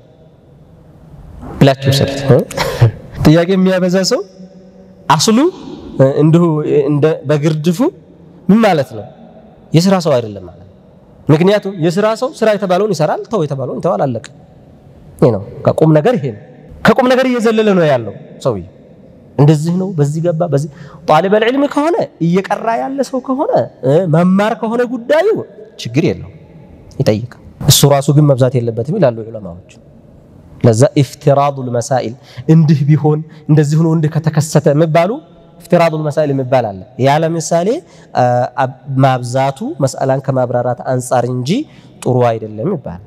ብላችሁ ሰዱት። ጥያቄ የሚያበዛ ሰው አስሉ እንዲሁ በግርድፉ ምን ማለት ነው? የስራ ሰው አይደለም ማለት ነው። ምክንያቱም የስራ ሰው ስራ የተባለውን ይሰራል፣ ተው የተባለውን ይተዋል። አለቀ። ይሄ ነው ከቁም ነገር ይሄ ነው። ከቁም ነገር እየዘለለ ነው ያለው ሰውዬ። እንደዚህ ነው፣ በዚህ ገባ፣ በዚህ ጣሊበል ዒልም ከሆነ እየቀራ ያለ ሰው ከሆነ መማር ከሆነ ጉዳዩ ችግር የለው ይጠይቃል። እሱ ራሱ ግን መብዛት የለበትም ይላሉ ዑለማዎች። ለዛ ኢፍቲራዱል መሳኢል እንዲህ ቢሆን እንደዚህ ሆኖ እንዲህ ከተከሰተ የሚባሉ ኢፍቲራዱል መሳኢል የሚባል አለ። ያ ለምሳሌ ማብዛቱ መስአላን ከማብራራት አንጻር እንጂ ጥሩ አይደለም ይባላል።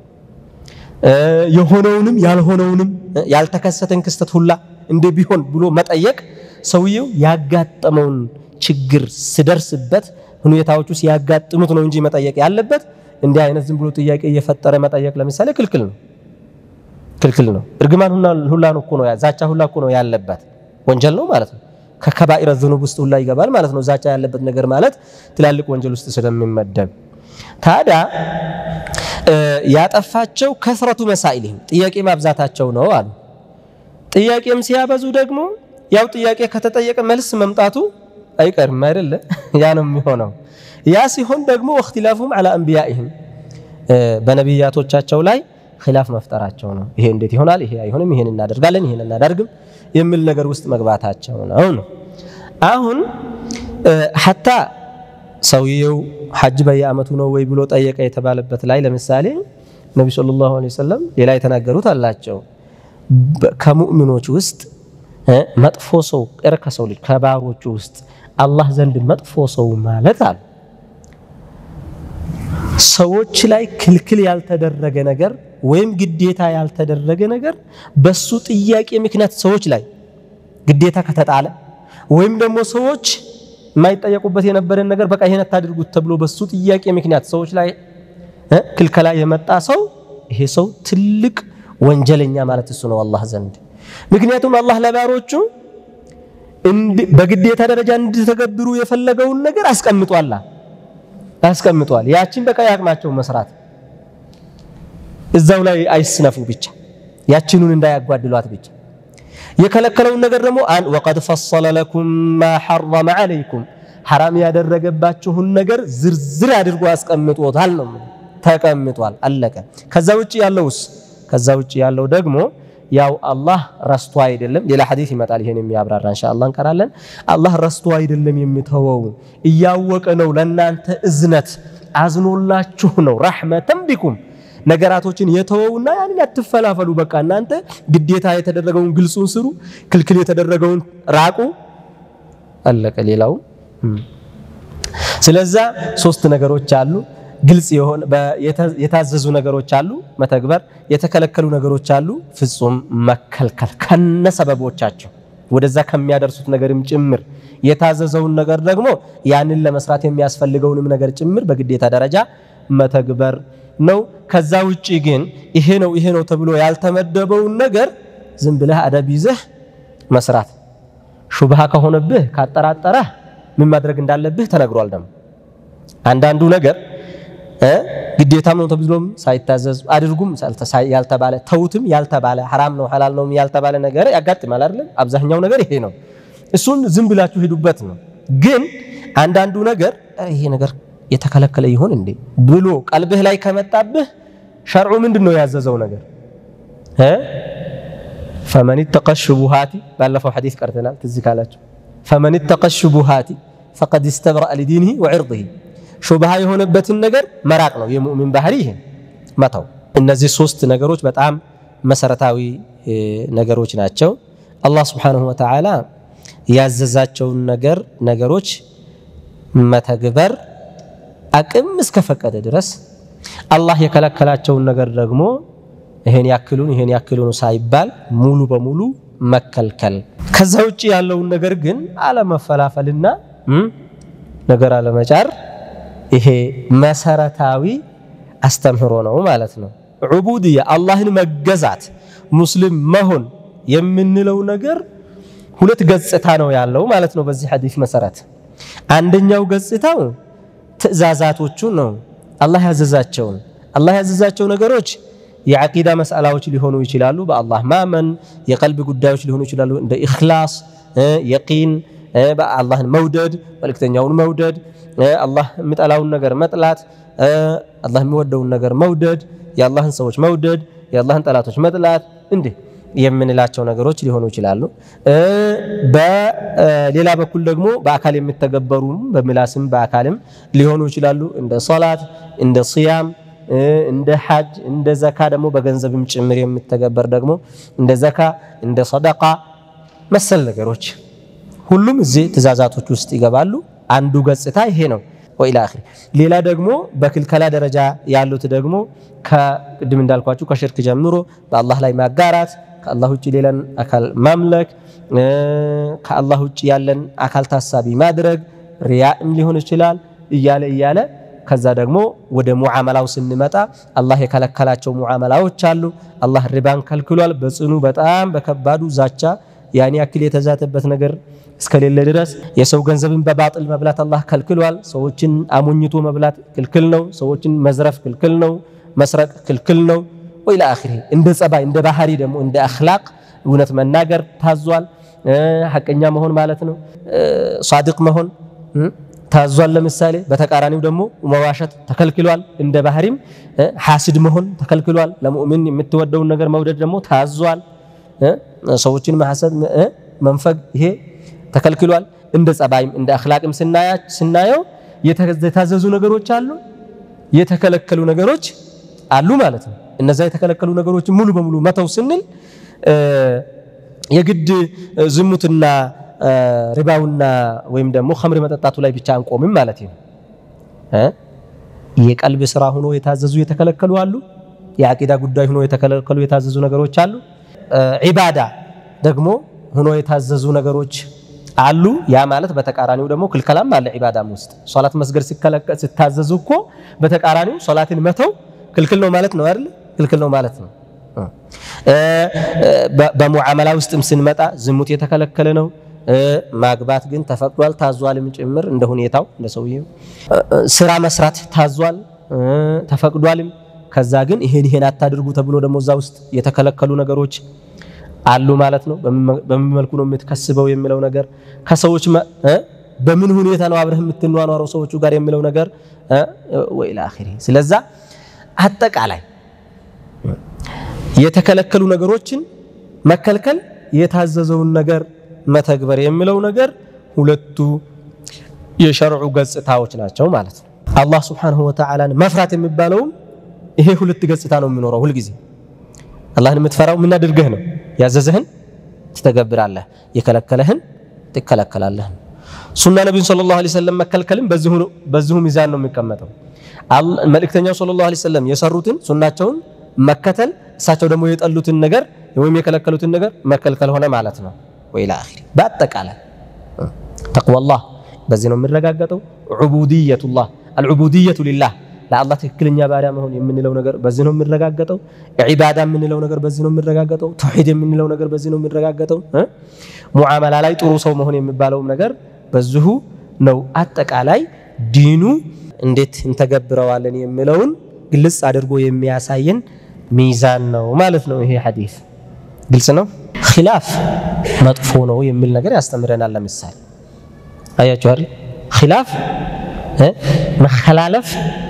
የሆነውንም ያልሆነውንም ያልተከሰተን ክስተት ሁላ እንዲህ ቢሆን ብሎ መጠየቅ ሰውየው ያጋጠመውን ችግር ሲደርስበት ሁኔታዎቹ ሲያጋጥሙት ነው እንጂ መጠየቅ ያለበት እንዲህ አይነት ዝም ብሎ ጥያቄ እየፈጠረ መጠየቅ ለምሳሌ ክልክል ነው፣ ክልክል ነው። እርግማን ሁላ ነው እኮ ነው ዛቻ ሁላ እኮ ነው ያለበት ወንጀል ነው ማለት ነው። ከከባኢረ ዝኑብ ውስጥ ሁላ ይገባል ማለት ነው። ዛቻ ያለበት ነገር ማለት ትላልቅ ወንጀል ውስጥ ስለሚመደብ ታዲያ ያጠፋቸው ከስረቱ መሳኢልህም ጥያቄ ማብዛታቸው ነው አሉ። ጥያቄም ሲያበዙ ደግሞ ያው ጥያቄ ከተጠየቀ መልስ መምጣቱ አይቀርም አይደለ? ያ ነው የሚሆነው። ያ ሲሆን ደግሞ ወእክትላፉም ዐላ አንቢያኢህም በነቢያቶቻቸው ላይ ኺላፍ መፍጠራቸው ነው። ይሄ እንዴት ይሆናል? ይሄ አይሆንም፣ ይሄን እናደርጋለን፣ ይሄን እናደርግም የሚል ነገር ውስጥ መግባታቸው ነው ነው አሁን ሐታ ሰውየው ሐጅ በየአመቱ ነው ወይ ብሎ ጠየቀ የተባለበት ላይ ለምሳሌ ነቢ ሰለላሁ ዐለይሂ ወሰለም ሌላ የተናገሩት አላቸው። ከሙእሚኖች ውስጥ መጥፎ ሰው ቀር ከሰው ልጅ ከባሮቹ ውስጥ አላህ ዘንድ መጥፎ ሰው ማለት አሉ ሰዎች ላይ ክልክል ያልተደረገ ነገር ወይም ግዴታ ያልተደረገ ነገር በሱ ጥያቄ ምክንያት ሰዎች ላይ ግዴታ ከተጣለ ወይም ደግሞ ሰዎች የማይጠየቁበት የነበረን ነገር በቃ ይሄን አታድርጉት ተብሎ በሱ ጥያቄ ምክንያት ሰዎች ላይ ክልከላ የመጣ ሰው ይሄ ሰው ትልቅ ወንጀለኛ ማለት እሱ ነው አላህ ዘንድ። ምክንያቱም አላህ ለባሮቹ በግዴታ ደረጃ እንዲተገብሩ የፈለገውን ነገር አስቀምጧላ አስቀምጧል። ያችን በቃ ያቅማቸው መስራት እዛው ላይ አይስነፉ ብቻ ያችኑን እንዳያጓድሏት ብቻ። የከለከለውን ነገር ደግሞ ወቀድ ፈሰለ ለኩም ማ ሐረመ ዐለይኩም ሐራም ያደረገባችሁን ነገር ዝርዝር አድርጎ አስቀምጦታል ነው ተቀምጧል። አለቀ። ከዛ ውጭ ያለውስ ከዛ ውጭ ያለው ደግሞ ያው አላህ ረስቶ አይደለም። ሌላ ሐዲስ ይመጣል ይሄን የሚያብራራ ኢንሻአላህ እንቀራለን። አላህ ረስቶ አይደለም የሚተወው እያወቀ ነው ለናንተ እዝነት አዝኖላችሁ ነው ረሕመተን ቢኩም ነገራቶችን የተወውና ያንን አትፈላፈሉ። በቃ እናንተ ግዴታ የተደረገውን ግልጹን ስሩ፣ ክልክል የተደረገውን ራቁ። አለቀ። ሌላው ስለዛ ሶስት ነገሮች አሉ። ግልጽ የሆነ የታዘዙ ነገሮች አሉ መተግበር፣ የተከለከሉ ነገሮች አሉ ፍጹም መከልከል ከነሰበቦቻቸው ወደዛ ከሚያደርሱት ነገርም ጭምር የታዘዘውን ነገር ደግሞ ያንን ለመስራት የሚያስፈልገውንም ነገር ጭምር በግዴታ ደረጃ መተግበር ነው። ከዛ ውጪ ግን ይሄ ነው ይሄ ነው ተብሎ ያልተመደበውን ነገር ዝም ብለህ አደብ ይዘህ መስራት። ሹብሃ ከሆነብህ ካጠራጠረህ ምን ማድረግ እንዳለብህ ተነግሯል። ደግሞ አንዳንዱ ነገር ግዴታም ነው ተብሎም ሳይታዘዝ አድርጉም ያልተባለ ተውትም ያልተባለ ሐራም ነው ሐላል ነው ያልተባለ ነገር ያጋጥማል አይደለም። አብዛኛው ነገር ይሄ ነው። እሱን ዝም ብላችሁ ሂዱበት ነው። ግን አንዳንዱ ነገር ይሄ ነገር የተከለከለ ይሆን እንዴ ብሎ ቀልብህ ላይ ከመጣብህ ሸርዑ ምንድን ነው ያዘዘው ነገር ፈመን ተቀ ሹቡሃቲ ባለፈው ሐዲስ ቀርተናል ትዝ ካላችሁ ፈመን ተቀ ሹቡሃቲ ፈቀድ ስተብረአ ሊዲኒሂ ወዕርዲሂ ሹብሃ የሆነበትን ነገር መራቅ ነው የሙእሚን ባህሪ ይሄን መተው እነዚህ ሶስት ነገሮች በጣም መሰረታዊ ነገሮች ናቸው አላህ ስብሓንሁ ወተዓላ ያዘዛቸውን ነገር ነገሮች መተግበር አቅም እስከፈቀደ ድረስ አላህ የከለከላቸውን ነገር ደግሞ ይሄን ያክሉን ይሄን ያክሉን ሳይባል ሙሉ በሙሉ መከልከል። ከዛ ውጭ ያለውን ነገር ግን አለመፈላፈልና ነገር አለመጫር ይሄ መሰረታዊ አስተምህሮ ነው ማለት ነው። ዑቡድያ አላህን መገዛት ሙስሊም መሆን የምንለው ነገር ሁለት ገጽታ ነው ያለው ማለት ነው። በዚህ ሐዲስ መሰረት አንደኛው ገጽታው ትዕዛዛቶቹ ነው። አላህ ያዘዛቸውን አላህ ያዘዛቸው ነገሮች የዓቂዳ መስአላዎች ሊሆኑ ይችላሉ። በአላህ ማመን፣ የቀልብ ጉዳዮች ሊሆኑ ይችላሉ። እንደ ኢኽላስ፣ የቂን፣ አላህን መውደድ፣ መልእክተኛውን መውደድ፣ አላህ የሚጠላውን ነገር መጥላት፣ አላህ የሚወደውን ነገር መውደድ፣ የአላህን ሰዎች መውደድ፣ የአላህን ጠላቶች መጥላት እንዲህ የምንላቸው ነገሮች ሊሆኑ ይችላሉ። በሌላ በኩል ደግሞ በአካል የሚተገበሩም በምላስም በአካልም ሊሆኑ ይችላሉ። እንደ ሶላት፣ እንደ ሲያም፣ እንደ ሐጅ፣ እንደ ዘካ ደግሞ በገንዘብም ጭምር የሚተገበር ደግሞ እንደ ዘካ፣ እንደ ሰደቃ መሰል ነገሮች ሁሉም እዚህ ትእዛዛቶች ውስጥ ይገባሉ። አንዱ ገጽታ ይሄ ነው። ወኢላ አኺር ሌላ ደግሞ በክልከላ ደረጃ ያሉት ደግሞ ከቅድም እንዳልኳችሁ ከሽርክ ጀምሮ በአላህ ላይ ማጋራት ከአላህ ውጭ ሌላን አካል ማምለክ፣ ከአላህ ውጭ ያለን አካል ታሳቢ ማድረግ፣ ሪያእም ሊሆን ይችላል እያለ እያለ ከዛ ደግሞ ወደ ሙዓመላው ስንመጣ አላህ የከለከላቸው ሙዓመላዎች አሉ። አላህ ሪባን ከልክሏል። በጽኑ በጣም በከባዱ ዛቻ ያን ያክል የተዛተበት ነገር እስከሌለ ድረስ የሰው ገንዘብን በባጥል መብላት አላህ ከልክሏል። ሰዎችን አሞኝቶ መብላት ክልክል ነው። ሰዎችን መዝረፍ ክልክል ነው። መስረቅ ክልክል ነው። ወኢላ አኺሪ እንደ ጸባይ እንደ ባህሪ ደግሞ እንደ አኽላቅ እውነት መናገር ታዟል። ሐቀኛ መሆን ማለት ነው። ሷድቅ መሆን ታዟል። ለምሳሌ በተቃራኒው ደግሞ መዋሸት ተከልክሏል። እንደ ባህሪም ሐስድ መሆን ተከልክሏል። ለሙእሚን የምትወደውን ነገር መውደድ ደግሞ ታዟል። ሰዎችን መሐሰድ መንፈግ ይሄ ተከልክሏል። እንደ ጸባይም እንደ አኽላቅም ስናየው የታዘዙ ነገሮች አሉ፣ የተከለከሉ ነገሮች አሉ ማለት ነው። እነዛ የተከለከሉ ነገሮችን ሙሉ በሙሉ መተው ስንል የግድ ዝሙትና ሪባውና ወይም ደግሞ ኸምር መጠጣቱ ላይ ብቻ አንቆምም ማለት ነው። የቀልብ ስራ ሆኖ የታዘዙ የተከለከሉ አሉ። የአቂዳ ጉዳይ ሆኖ የተከለከሉ የታዘዙ ነገሮች አሉ። ዒባዳ ደግሞ ሆኖ የታዘዙ ነገሮች አሉ። ያ ማለት በተቃራኒው ደግሞ ክልከላም አለ። ዒባዳም ውስጥ ሶላት መስገድ ሲታዘዙ እኮ በተቃራኒው ሶላትን መተው ክልክል ነው ማለት ነው አይደል? ክልክል ነው ማለት ነው። በሙዓመላ ውስጥም ስንመጣ ዝሙት የተከለከለ ነው። ማግባት ግን ተፈቅዷል፣ ታዟልም ጭምር እንደ ሁኔታው እንደ ሰውየው። ስራ መስራት ታዟል፣ ተፈቅዷልም። ከዛ ግን ይሄን ይሄን አታድርጉ ተብሎ ደግሞ እዛ ውስጥ የተከለከሉ ነገሮች አሉ ማለት ነው። በምን መልኩ ነው የምትከስበው የሚለው ነገር ከሰዎች በምን ሁኔታ ነው አብረህ የምትኗኗረው ሰዎቹ ጋር የሚለው ነገር ወኢላ አኺሪ። ስለዛ አጠቃላይ የተከለከሉ ነገሮችን መከልከል፣ የታዘዘውን ነገር መተግበር የሚለው ነገር ሁለቱ የሸርዑ ገጽታዎች ናቸው ማለት ነው። አላህ ስብሓነሁ ወተዓላን መፍራት የሚባለውም ይሄ ሁለት ገጽታ ነው የሚኖረው ሁልጊዜ አላህን የምትፈራው ምን አድርገህ ነው? ያዘዘህን ትተገብራለህ፣ የከለከለህን ትከለከላለህ። ሱና ነቢዩን ሰለላሁ ዐለይሂ ወሰለም መከልከልም በዚሁ ሚዛን ነው የሚቀመጠው። መልእክተኛው ሰለላሁ ዐለይሂ ወሰለም የሰሩትን ሱናቸውን መከተል፣ እሳቸው ደግሞ የጠሉትን ነገር ወይም የከለከሉትን ነገር መከልከል ሆነ ማለት ነው። ወኢላ አኺሪ። በአጠቃላይ ተቅዋላህ በዚህ ነው የሚረጋገጠው። ዑቡድየቱላህ አልዑቡድየቱ ሊላህ ለአላህ ትክክለኛ ባሪያ መሆን የምንለው ነገር በዚህ ነው የሚረጋገጠው። ዒባዳ የምንለው ነገር በዚህ ነው የሚረጋገጠው። ተውሂድ የምንለው ነገር በዚህ ነው የሚረጋገጠው። ሙዓመላ ላይ ጥሩ ሰው መሆን የሚባለውም ነገር በዚሁ ነው። አጠቃላይ ዲኑ እንዴት እንተገብረዋለን የሚለውን ግልጽ አድርጎ የሚያሳየን ሚዛን ነው ማለት ነው። ይሄ ሐዲስ ግልጽ ነው። ኺላፍ መጥፎ ነው የሚል ነገር ያስተምረናል። ለምሳሌ አያችሁ አይደል? ኺላፍ መኸላለፍ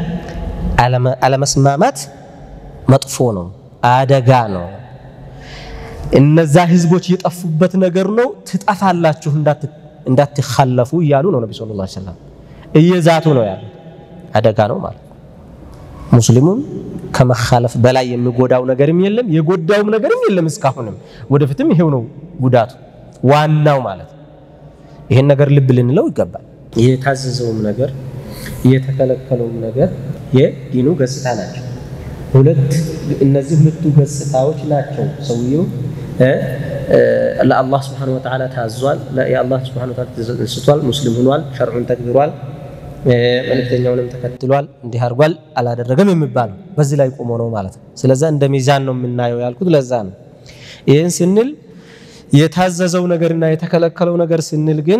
አለመስማማት መጥፎ ነው፣ አደጋ ነው። እነዛ ህዝቦች የጠፉበት ነገር ነው። ትጠፋላችሁ እንዳትኸለፉ እያሉ ነው ነቢ ሰለላሁ ዐለይሂ ወሰለም እየዛቱ ነው ያሉት። አደጋ ነው ማለት ነው። ሙስሊሙን ከመኻለፍ በላይ የሚጎዳው ነገርም የለም፣ የጎዳውም ነገርም የለም። እስካሁንም ወደፊትም ይሄው ነው ጉዳቱ ዋናው ማለት ነው። ይሄን ነገር ልብ ልንለው ይገባል። የታዘዘውም ነገር የተከለከለውም ነገር የዲኑ ገጽታ ናቸው። ሁለት እነዚህ ሁለቱ ገጽታዎች ናቸው። ሰውየው ለአላህ ስብሐነሁ ወተዓላ ታዟል፣ የአላህ ስብሐነሁ ወተዓላ ትእዛዝ ስቷል፣ ሙስሊም ሆኗል፣ ሸርዑን ተግብሯል፣ መልእክተኛውንም ተከትሏል፣ እንዲህ አድርጓል፣ አላደረገም የሚባለው በዚህ ላይ ቆሞ ነው ማለት ነው። ስለዛ እንደ ሚዛን ነው የምናየው ያልኩት ለዛ ነው። ይህን ስንል የታዘዘው ነገርና የተከለከለው ነገር ስንል ግን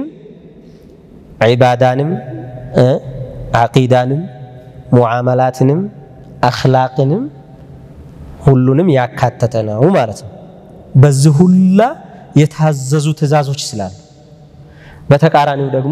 ዒባዳንም ዓቂዳንም ሙዓመላትንም አኽላቅንም ሁሉንም ያካተተ ነው ማለት ነው። በዚህ ሁላ የታዘዙ ትእዛዞች ስላሉ፣ በተቃራኒው ደግሞ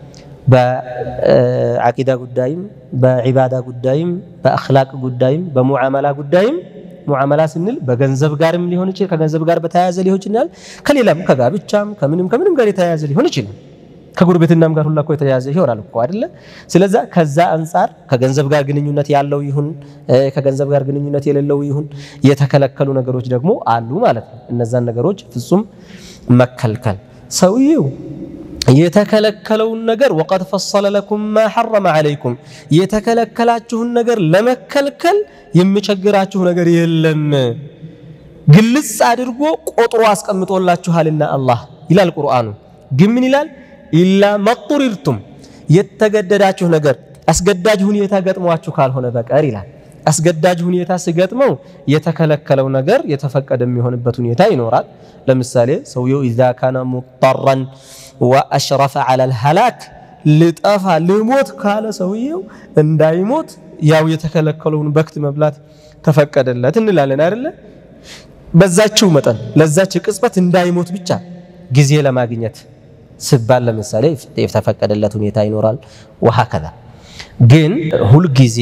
በዓቂዳ ጉዳይም በዒባዳ ጉዳይም በአኽላቅ ጉዳይም በሙዓመላ ጉዳይም ሙዓመላ ስንል በገንዘብ ጋርም ሊሆን ይችላል፣ ከገንዘብ ጋር በተያያዘ ሊሆን ይችላል፣ ከሌላም ከጋብቻም ከምንም ከምንም ጋር የተያያዘ ሊሆን ይችላል። ከጉርብትናም ጋር ሁላ እኮ የተያያዘ ይሆናል እኮ አይደለ? ስለዛ ከዛ አንጻር ከገንዘብ ጋር ግንኙነት ያለው ይሁን ከገንዘብ ጋር ግንኙነት የሌለው ይሁን የተከለከሉ ነገሮች ደግሞ አሉ ማለት ነው። እነዛን ነገሮች ፍጹም መከልከል ሰውየው የተከለከለውን ነገር ወቀድ ፈሰለ ለኩም ማ ሐረመ ዓለይኩም የተከለከላችሁን ነገር ለመከልከል የሚቸግራችሁ ነገር የለም ግልጽ አድርጎ ቆጥሮ አስቀምጦላችኋልና አላህ ይላል ቁርአኑ። ግን ምን ይላል? ኢላ መጡሪርቱም የተገደዳችሁ ነገር አስገዳጅ ሁኔታ ገጥሟችሁ ካልሆነ በቀር ይላል። አስገዳጅ ሁኔታ ሲገጥመው የተከለከለው ነገር የተፈቀደ የሚሆንበት ሁኔታ ይኖራል። ለምሳሌ ሰውየው ኢዛ ካነ ሙጠራን ወአሽረፈ ዐለል ሀላክ ልጠፋ ልሞት ካለ ሰውየው እንዳይሞት ያው የተከለከለውን በክት መብላት ተፈቀደለት እንላለን አይደለ? በዛችው መጠን ለዛች ቅጽበት እንዳይሞት ብቻ ጊዜ ለማግኘት ስባል ለምሳሌ የተፈቀደለት ሁኔታ ይኖራል። ወሀከዛ ግን ሁልጊዜ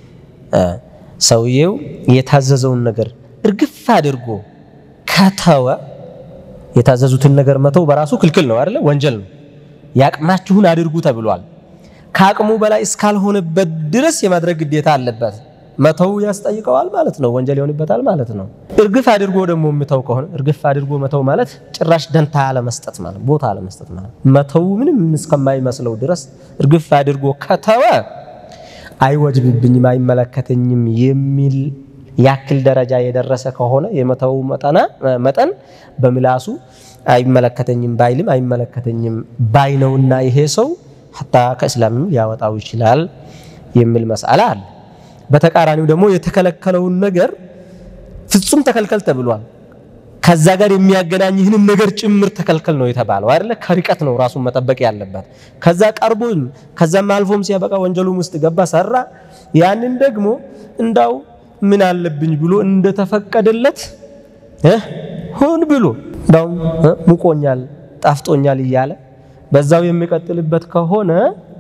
ሰውየው የታዘዘውን ነገር እርግፍ አድርጎ ከተወ የታዘዙትን ነገር መተው በራሱ ክልክል ነው አይደለ? ወንጀል ነው። ያቅማችሁን አድርጉ ተብሏል። ከአቅሙ በላይ እስካልሆነበት ድረስ የማድረግ ግዴታ አለበት። መተው ያስጠይቀዋል ማለት ነው። ወንጀል ይሆንበታል ማለት ነው። እርግፍ አድርጎ ደግሞ የሚተው ከሆነ እርግፍ አድርጎ መተው ማለት ጭራሽ ደንታ አለመስጠት ማለት ቦታ አለመስጠት ማለት መተው ምንም እስከማይመስለው ድረስ እርግፍ አድርጎ ከተወ አይወጅብብኝም፣ አይመለከተኝም የሚል ያክል ደረጃ የደረሰ ከሆነ የመተው መጠን በምላሱ አይመለከተኝም ባይልም አይመለከተኝም ባይ ነውና ይሄ ሰው ሐታ ከእስላምም ሊያወጣው ይችላል የሚል መስአላ አለ። በተቃራኒው ደግሞ የተከለከለውን ነገር ፍጹም ተከልከል ተብሏል። ከዛ ጋር የሚያገናኝህንም ነገር ጭምር ተከልከል ነው የተባለው አይደለ? ከርቀት ነው ራሱን መጠበቅ ያለበት። ከዛ ቀርቦም ከዛም አልፎም ሲያበቃ ወንጀሉም ውስጥ ገባ ሰራ። ያንን ደግሞ እንዳው ምን አለብኝ ብሎ እንደተፈቀደለት ሆን ብሎ እንዳውም ሙቆኛል፣ ጣፍጦኛል እያለ በዛው የሚቀጥልበት ከሆነ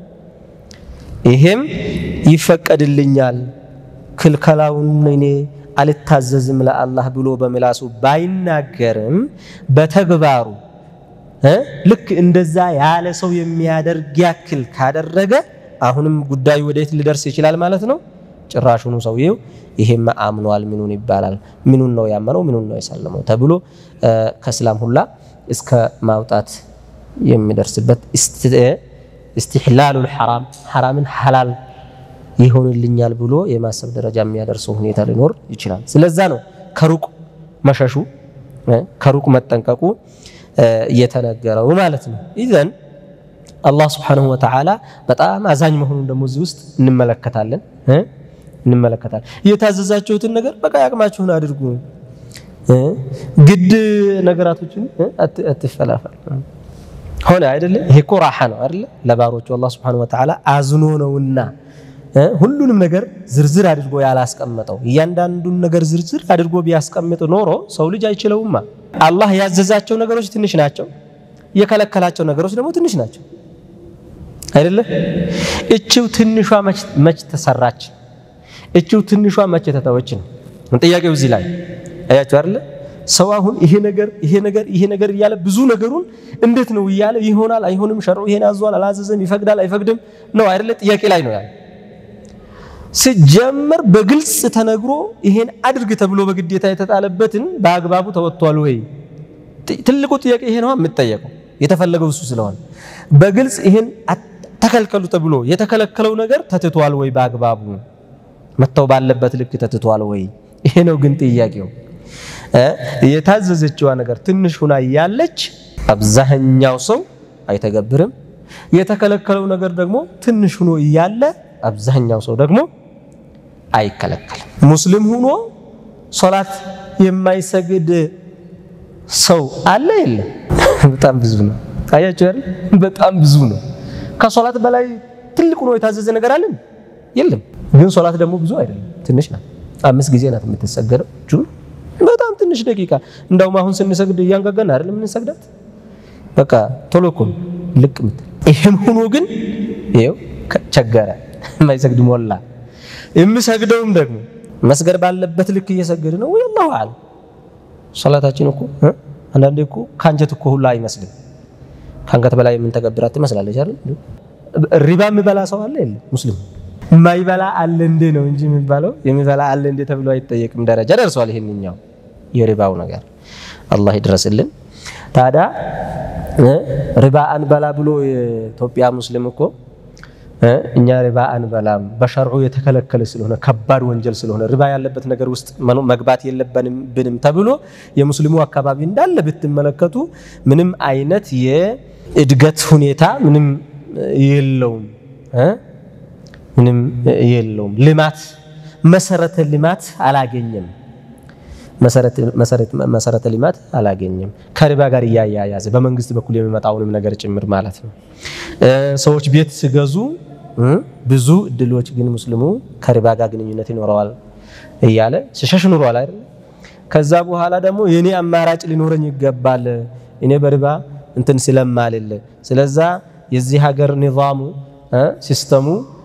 ይሄም ይፈቀድልኛል፣ ክልከላውን እኔ አልታዘዝም ለአላህ ብሎ በምላሱ ባይናገርም በተግባሩ ልክ እንደዛ ያለ ሰው የሚያደርግ ያክል ካደረገ አሁንም ጉዳዩ ወዴት ሊደርስ ይችላል ማለት ነው። ጭራሹኑ ሰውየው ይሄማ አምኗል፣ ምኑን ይባላል፣ ምኑን ነው ያመነው፣ ምኑን ነው የሰለመው ተብሎ ከእስላም ሁላ እስከ ማውጣት የሚደርስበት እስትሕላሉል ሐራም ሐራምን ሐላል ይሆንልኛል ብሎ የማሰብ ደረጃ የሚያደርሰው ሁኔታ ሊኖር ይችላል። ስለዛ ነው ከሩቅ መሸሹ ከሩቅ መጠንቀቁ እየተነገረው ማለት ነው። ኢዘን አላህ ስብሓነሁ ወተዓላ በጣም አዛኝ መሆኑን ደግሞ እዚህ ውስጥ እንመለከታለን እንመለከታለን። የታዘዛችሁትን ነገር በቃ ያቅማችሁን አድርጉ፣ ግድ ነገራቶችን አትፈላፈል ሆነ አይደለ? ይሄ እኮ ራሓ ነው አይደለ? ለባሮቹ አላህ ስብሓነሁ ወተዓላ አዝኖ ነውና ሁሉንም ነገር ዝርዝር አድርጎ ያላስቀመጠው እያንዳንዱን ነገር ዝርዝር አድርጎ ቢያስቀምጥ ኖሮ ሰው ልጅ አይችለውማ። አላህ ያዘዛቸው ነገሮች ትንሽ ናቸው፣ የከለከላቸው ነገሮች ደግሞ ትንሽ ናቸው አይደለ? እችው ትንሿ መች ተሰራች? እችው ትንሿ መች ተተወች ነው ጥያቄው። እዚህ ላይ አያችሁ አይደለ? ሰው አሁን ይሄ ነገር ይሄ ነገር ይሄ ነገር እያለ ብዙ ነገሩን እንዴት ነው እያለ ይሆናል አይሆንም፣ ሸርዑ ይሄን አዟል አላዘዘም፣ ይፈቅዳል አይፈቅድም ነው አይደለ? ጥያቄ ላይ ነው ያለ ሲጀመር በግልጽ ተነግሮ ይሄን አድርግ ተብሎ በግዴታ የተጣለበትን በአግባቡ ተወጥቷል ወይ? ትልቁ ጥያቄ ይሄ ነው የምጠየቀው። የተፈለገው እሱ ስለሆነ በግልጽ ይሄን ተከልከሉ ተብሎ የተከለከለው ነገር ተትቷል ወይ? በአግባቡ መተው ባለበት ልክ ተትቷል ወይ? ይሄ ነው ግን ጥያቄው። የታዘዘችዋ ነገር ትንሽ ሁና ያለች አብዛኛው ሰው አይተገብርም። የተከለከለው ነገር ደግሞ ትንሽ ሁኖ እያለ አብዛኛው ሰው ደግሞ አይከለከልም። ሙስሊም ሁኖ ሶላት የማይሰግድ ሰው አለ የለም? በጣም ብዙ ነው። አያችሁ አይደል? በጣም ብዙ ነው። ከሶላት በላይ ትልቅ ሆኖ የታዘዘ ነገር አለን የለም? ግን ሶላት ደግሞ ብዙ አይደለም፣ ትንሽ ናት። አምስት ጊዜ ናት የምትሰገደው። ጁን በጣም ትንሽ ደቂቃ። እንደውም አሁን ስንሰግድ እያንጋጋን አይደለም የምንሰግዳት። በቃ ቶሎ እኮ ልቅ ምትል። ይሄም ሆኖ ግን ይኸው ቸገረ የማይሰግድ ሞላ። የምሰግደውም ደግሞ መስገድ ባለበት ልክ እየሰገድ ነው ወይ አላሁ አለም። ሶላታችን እኮ አንዳንዴ እኮ ከአንጀት እኮ ሁላ አይመስልም። ከአንገት በላይ የምንተገብራት ትመስላለች አይደል? ሪባ የሚበላ ሰው አለ የለም? ሙስሊም የማይበላ አለ እንዴ ነው እንጂ የሚባለው የሚበላ አለ እንዴ ተብሎ አይጠየቅም ደረጃ ደርሷል። ይሄንኛው የሪባው ነገር አላህ ይድረስልን። ታዲያ ሪባ አንበላ ብሎ የኢትዮጵያ ሙስሊም እኮ እኛ ሪባ አንበላም በሸርዑ የተከለከለ ስለሆነ ከባድ ወንጀል ስለሆነ ሪባ ያለበት ነገር ውስጥ መግባት የለብንም ተብሎ የሙስሊሙ አካባቢ እንዳለ ብትመለከቱ ምንም አይነት የእድገት ሁኔታ ምንም የለውም፣ ምንም የለውም። ልማት መሰረተ ልማት አላገኘም። መሰረተ ልማት አላገኘም። ከሪባ ጋር እያያያዘ በመንግስት በኩል የሚመጣውንም ነገር ጭምር ማለት ነው። ሰዎች ቤት ሲገዙ ብዙ እድሎች ግን ሙስሊሙ ከሪባ ጋር ግንኙነት ይኖረዋል እያለ ሲሸሽ ኑሯል አይደል? ከዛ በኋላ ደግሞ የኔ አማራጭ ሊኖረኝ ይገባል እኔ በሪባ እንትን ስለማልል፣ ስለዛ የዚህ ሀገር ኒዛሙ ሲስተሙ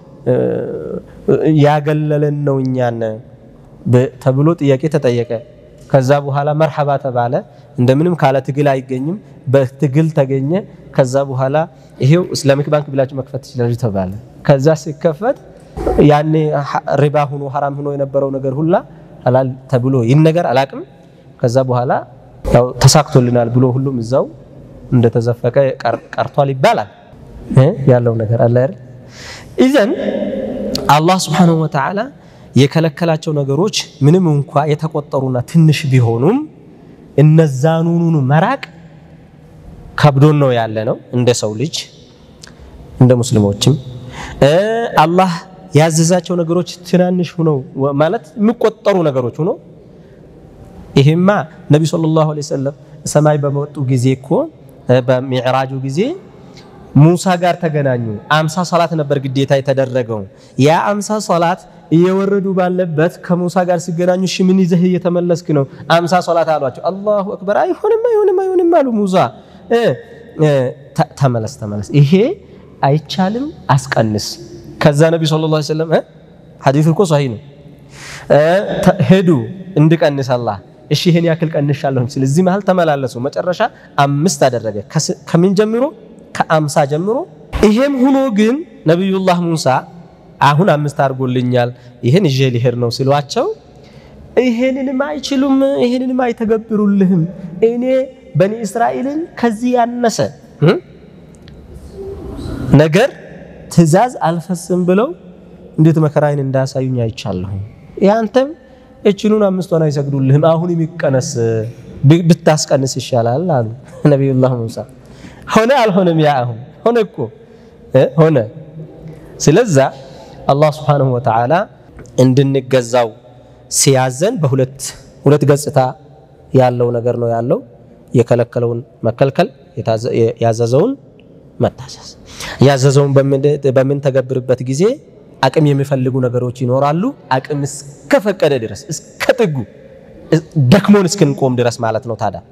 ያገለለን ነው እኛን ተብሎ ጥያቄ ተጠየቀ። ከዛ በኋላ መርሐባ ተባለ። እንደምንም ካለ ትግል አይገኝም፣ በትግል ተገኘ። ከዛ በኋላ ይሄው እስላሚክ ባንክ ብላችሁ መክፈት ትችላላችሁ ተባለ። ከዛ ሲከፈት ያኔ ሪባ ሆኖ ሐራም ሆኖ የነበረው ነገር ሁላ ሐላል ተብሎ ይህን ነገር አላቅም። ከዛ በኋላ ያው ተሳክቶልናል ብሎ ሁሉም እዛው እንደተዘፈቀ ቀርቷል ይባላል። ያለው ነገር አለ አይደል? ኢዘን አላህ ሱብሓነሁ ወተዓላ የከለከላቸው ነገሮች ምንም እንኳ የተቆጠሩና ትንሽ ቢሆኑም እነዛኑኑ መራቅ ከብዶን ነው ያለ ነው እንደ ሰው ልጅ እንደ ሙስሊሞችም አላህ ያዘዛቸው ነገሮች ትናንሽ ሁነው ማለት የሚቆጠሩ ነገሮች ሁነው ይሄማ ነቢ ሰለላሁ ዐለይሂ ወሰለም ሰማይ በመጡ ጊዜ እኮ በሚዕራጁ ጊዜ ሙሳ ጋር ተገናኙ። አምሳ ሶላት ነበር ግዴታ የተደረገው። ያ አምሳ ሶላት እየወረዱ ባለበት ከሙሳ ጋር ሲገናኙ እሺ ምን ይዘህ እየተመለስክ ነው? አምሳ ሶላት አሏቸው። አላሁ አክበር። አይሆንም አይሆንም አይሆንም አሉ ሙሳ። ተመለስ ተመለስ፣ ይሄ አይቻልም፣ አስቀንስ። ከዛ ነቢ ሰለላሁ ዐለይሂ ወሰለም ሐዲሱ እኮ ሰሂህ ነው። ሄዱ እንድቀንስ አላህ እሺ ይሄን ያክል ቀንሻለሁ ሲል እዚህ መሀል ተመላለሱ። መጨረሻ አምስት አደረገ። ከምን ጀምሮ? ከአምሳ ጀምሮ። ይሄም ሆኖ ግን ነቢዩላህ ሙሳ አሁን አምስት አድርጎልኛል ይሄን ይዤ ሊሄድ ነው ሲሏቸው ይሄንንም አይችሉም፣ ይሄንንም አይተገብሩልህም። እኔ በኒ እስራኤልን ከዚህ ያነሰ ነገር ትእዛዝ አልፈስም ብለው እንዴት መከራዬን እንዳያሳዩኝ አይቻለሁ። ያንተም እችኑን አምስቷን አይሰግዱልህም፣ አሁን የሚቀነስ ብታስቀንስ ይሻላል አሉ ነቢዩላህ ሙሳ። ሆነ አልሆነም? ያ አሁን ሆነ እኮ ሆነ። ስለዛ አላህ ስብሓነሁ ወተዓላ እንድንገዛው ሲያዘን በሁለት ሁለት ገጽታ ያለው ነገር ነው ያለው። የከለከለውን መከልከል፣ ያዘዘውን መታዘዝ። ያዘዘውን በምንተገብርበት ጊዜ አቅም የሚፈልጉ ነገሮች ይኖራሉ። አቅም እስከፈቀደ ድረስ እስከ ጥጉ ደክሞን እስክንቆም ድረስ ማለት ነው። ታዲያ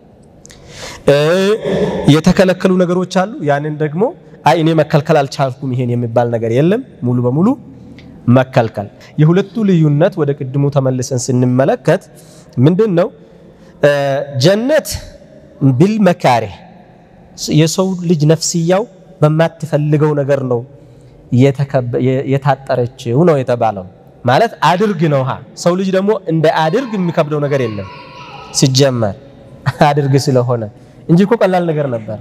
የተከለከሉ ነገሮች አሉ። ያንን ደግሞ አይ እኔ መከልከል አልቻልኩም ይሄን የሚባል ነገር የለም። ሙሉ በሙሉ መከልከል። የሁለቱ ልዩነት ወደ ቅድሙ ተመልሰን ስንመለከት ምንድን ነው? ጀነት ቢልመካሪህ የሰው ልጅ ነፍስያው በማትፈልገው ነገር ነው የታጠረችው ነው የተባለው። ማለት አድርግ ነው። ሰው ልጅ ደግሞ እንደ አድርግ የሚከብደው ነገር የለም ሲጀመር አድርግ ስለሆነ እንጂ እኮ ቀላል ነገር ነበር።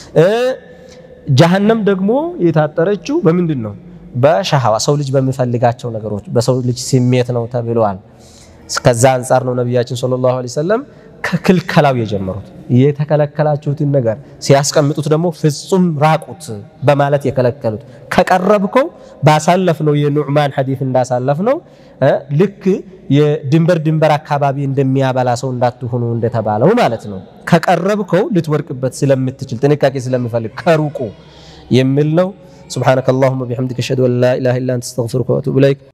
ጀሀነም ደግሞ የታጠረችው በምንድን ነው? በሸሃዋ ሰው ልጅ በሚፈልጋቸው ነገሮች በሰው ልጅ ስሜት ነው ተብለዋል። ከዛ አንጻር ነው ነቢያችን ሰለላሁ ዐለይሂ ወሰለም ከክልከላው የጀመሩት የተከለከላችሁትን ነገር ሲያስቀምጡት ደግሞ ፍጹም ራቁት በማለት የከለከሉት። ከቀረብከው ባሳለፍነው የኑዕማን ሐዲስ እንዳሳለፍነው ልክ የድንበር ድንበር አካባቢ እንደሚያበላ ሰው እንዳትሆኑ እንደተባለው ማለት ነው። ከቀረብከው ልትወርቅበት ስለምትችል ጥንቃቄ ስለሚፈልግ ከሩቁ የሚል ነው። ሱብሓነከ አላሁመ ቢሐምዲከ አሽሀዱ አን ላ ኢላሀ ኢላ አንተ አስተግፊሩከ ወአቱቡ ኢለይክ